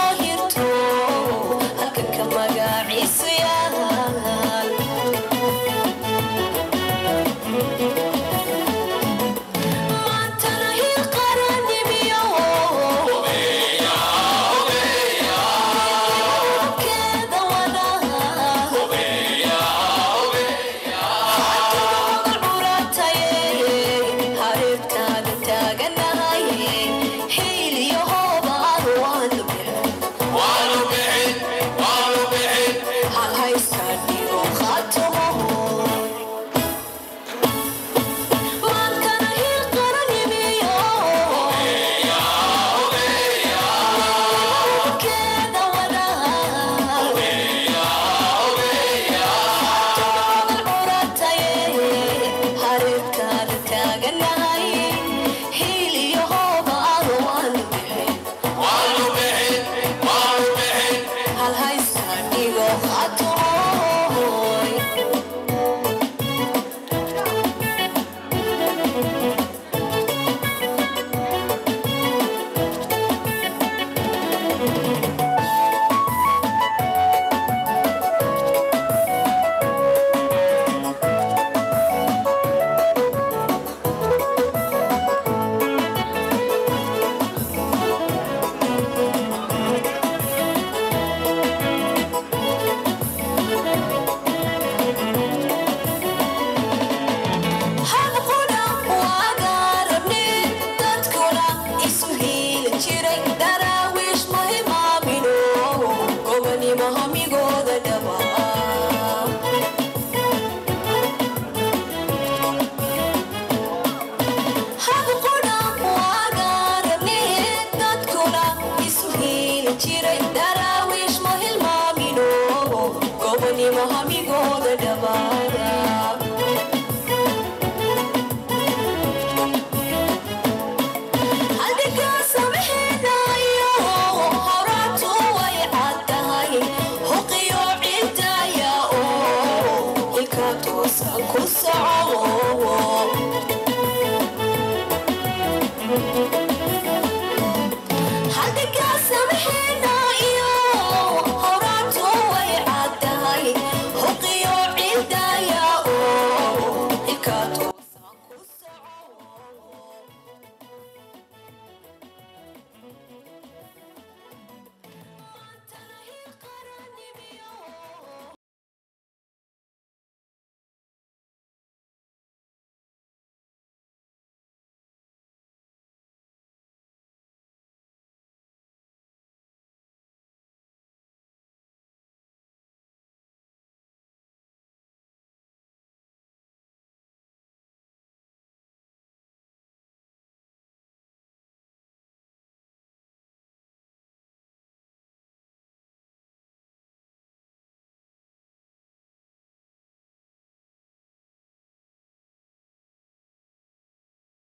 ku soco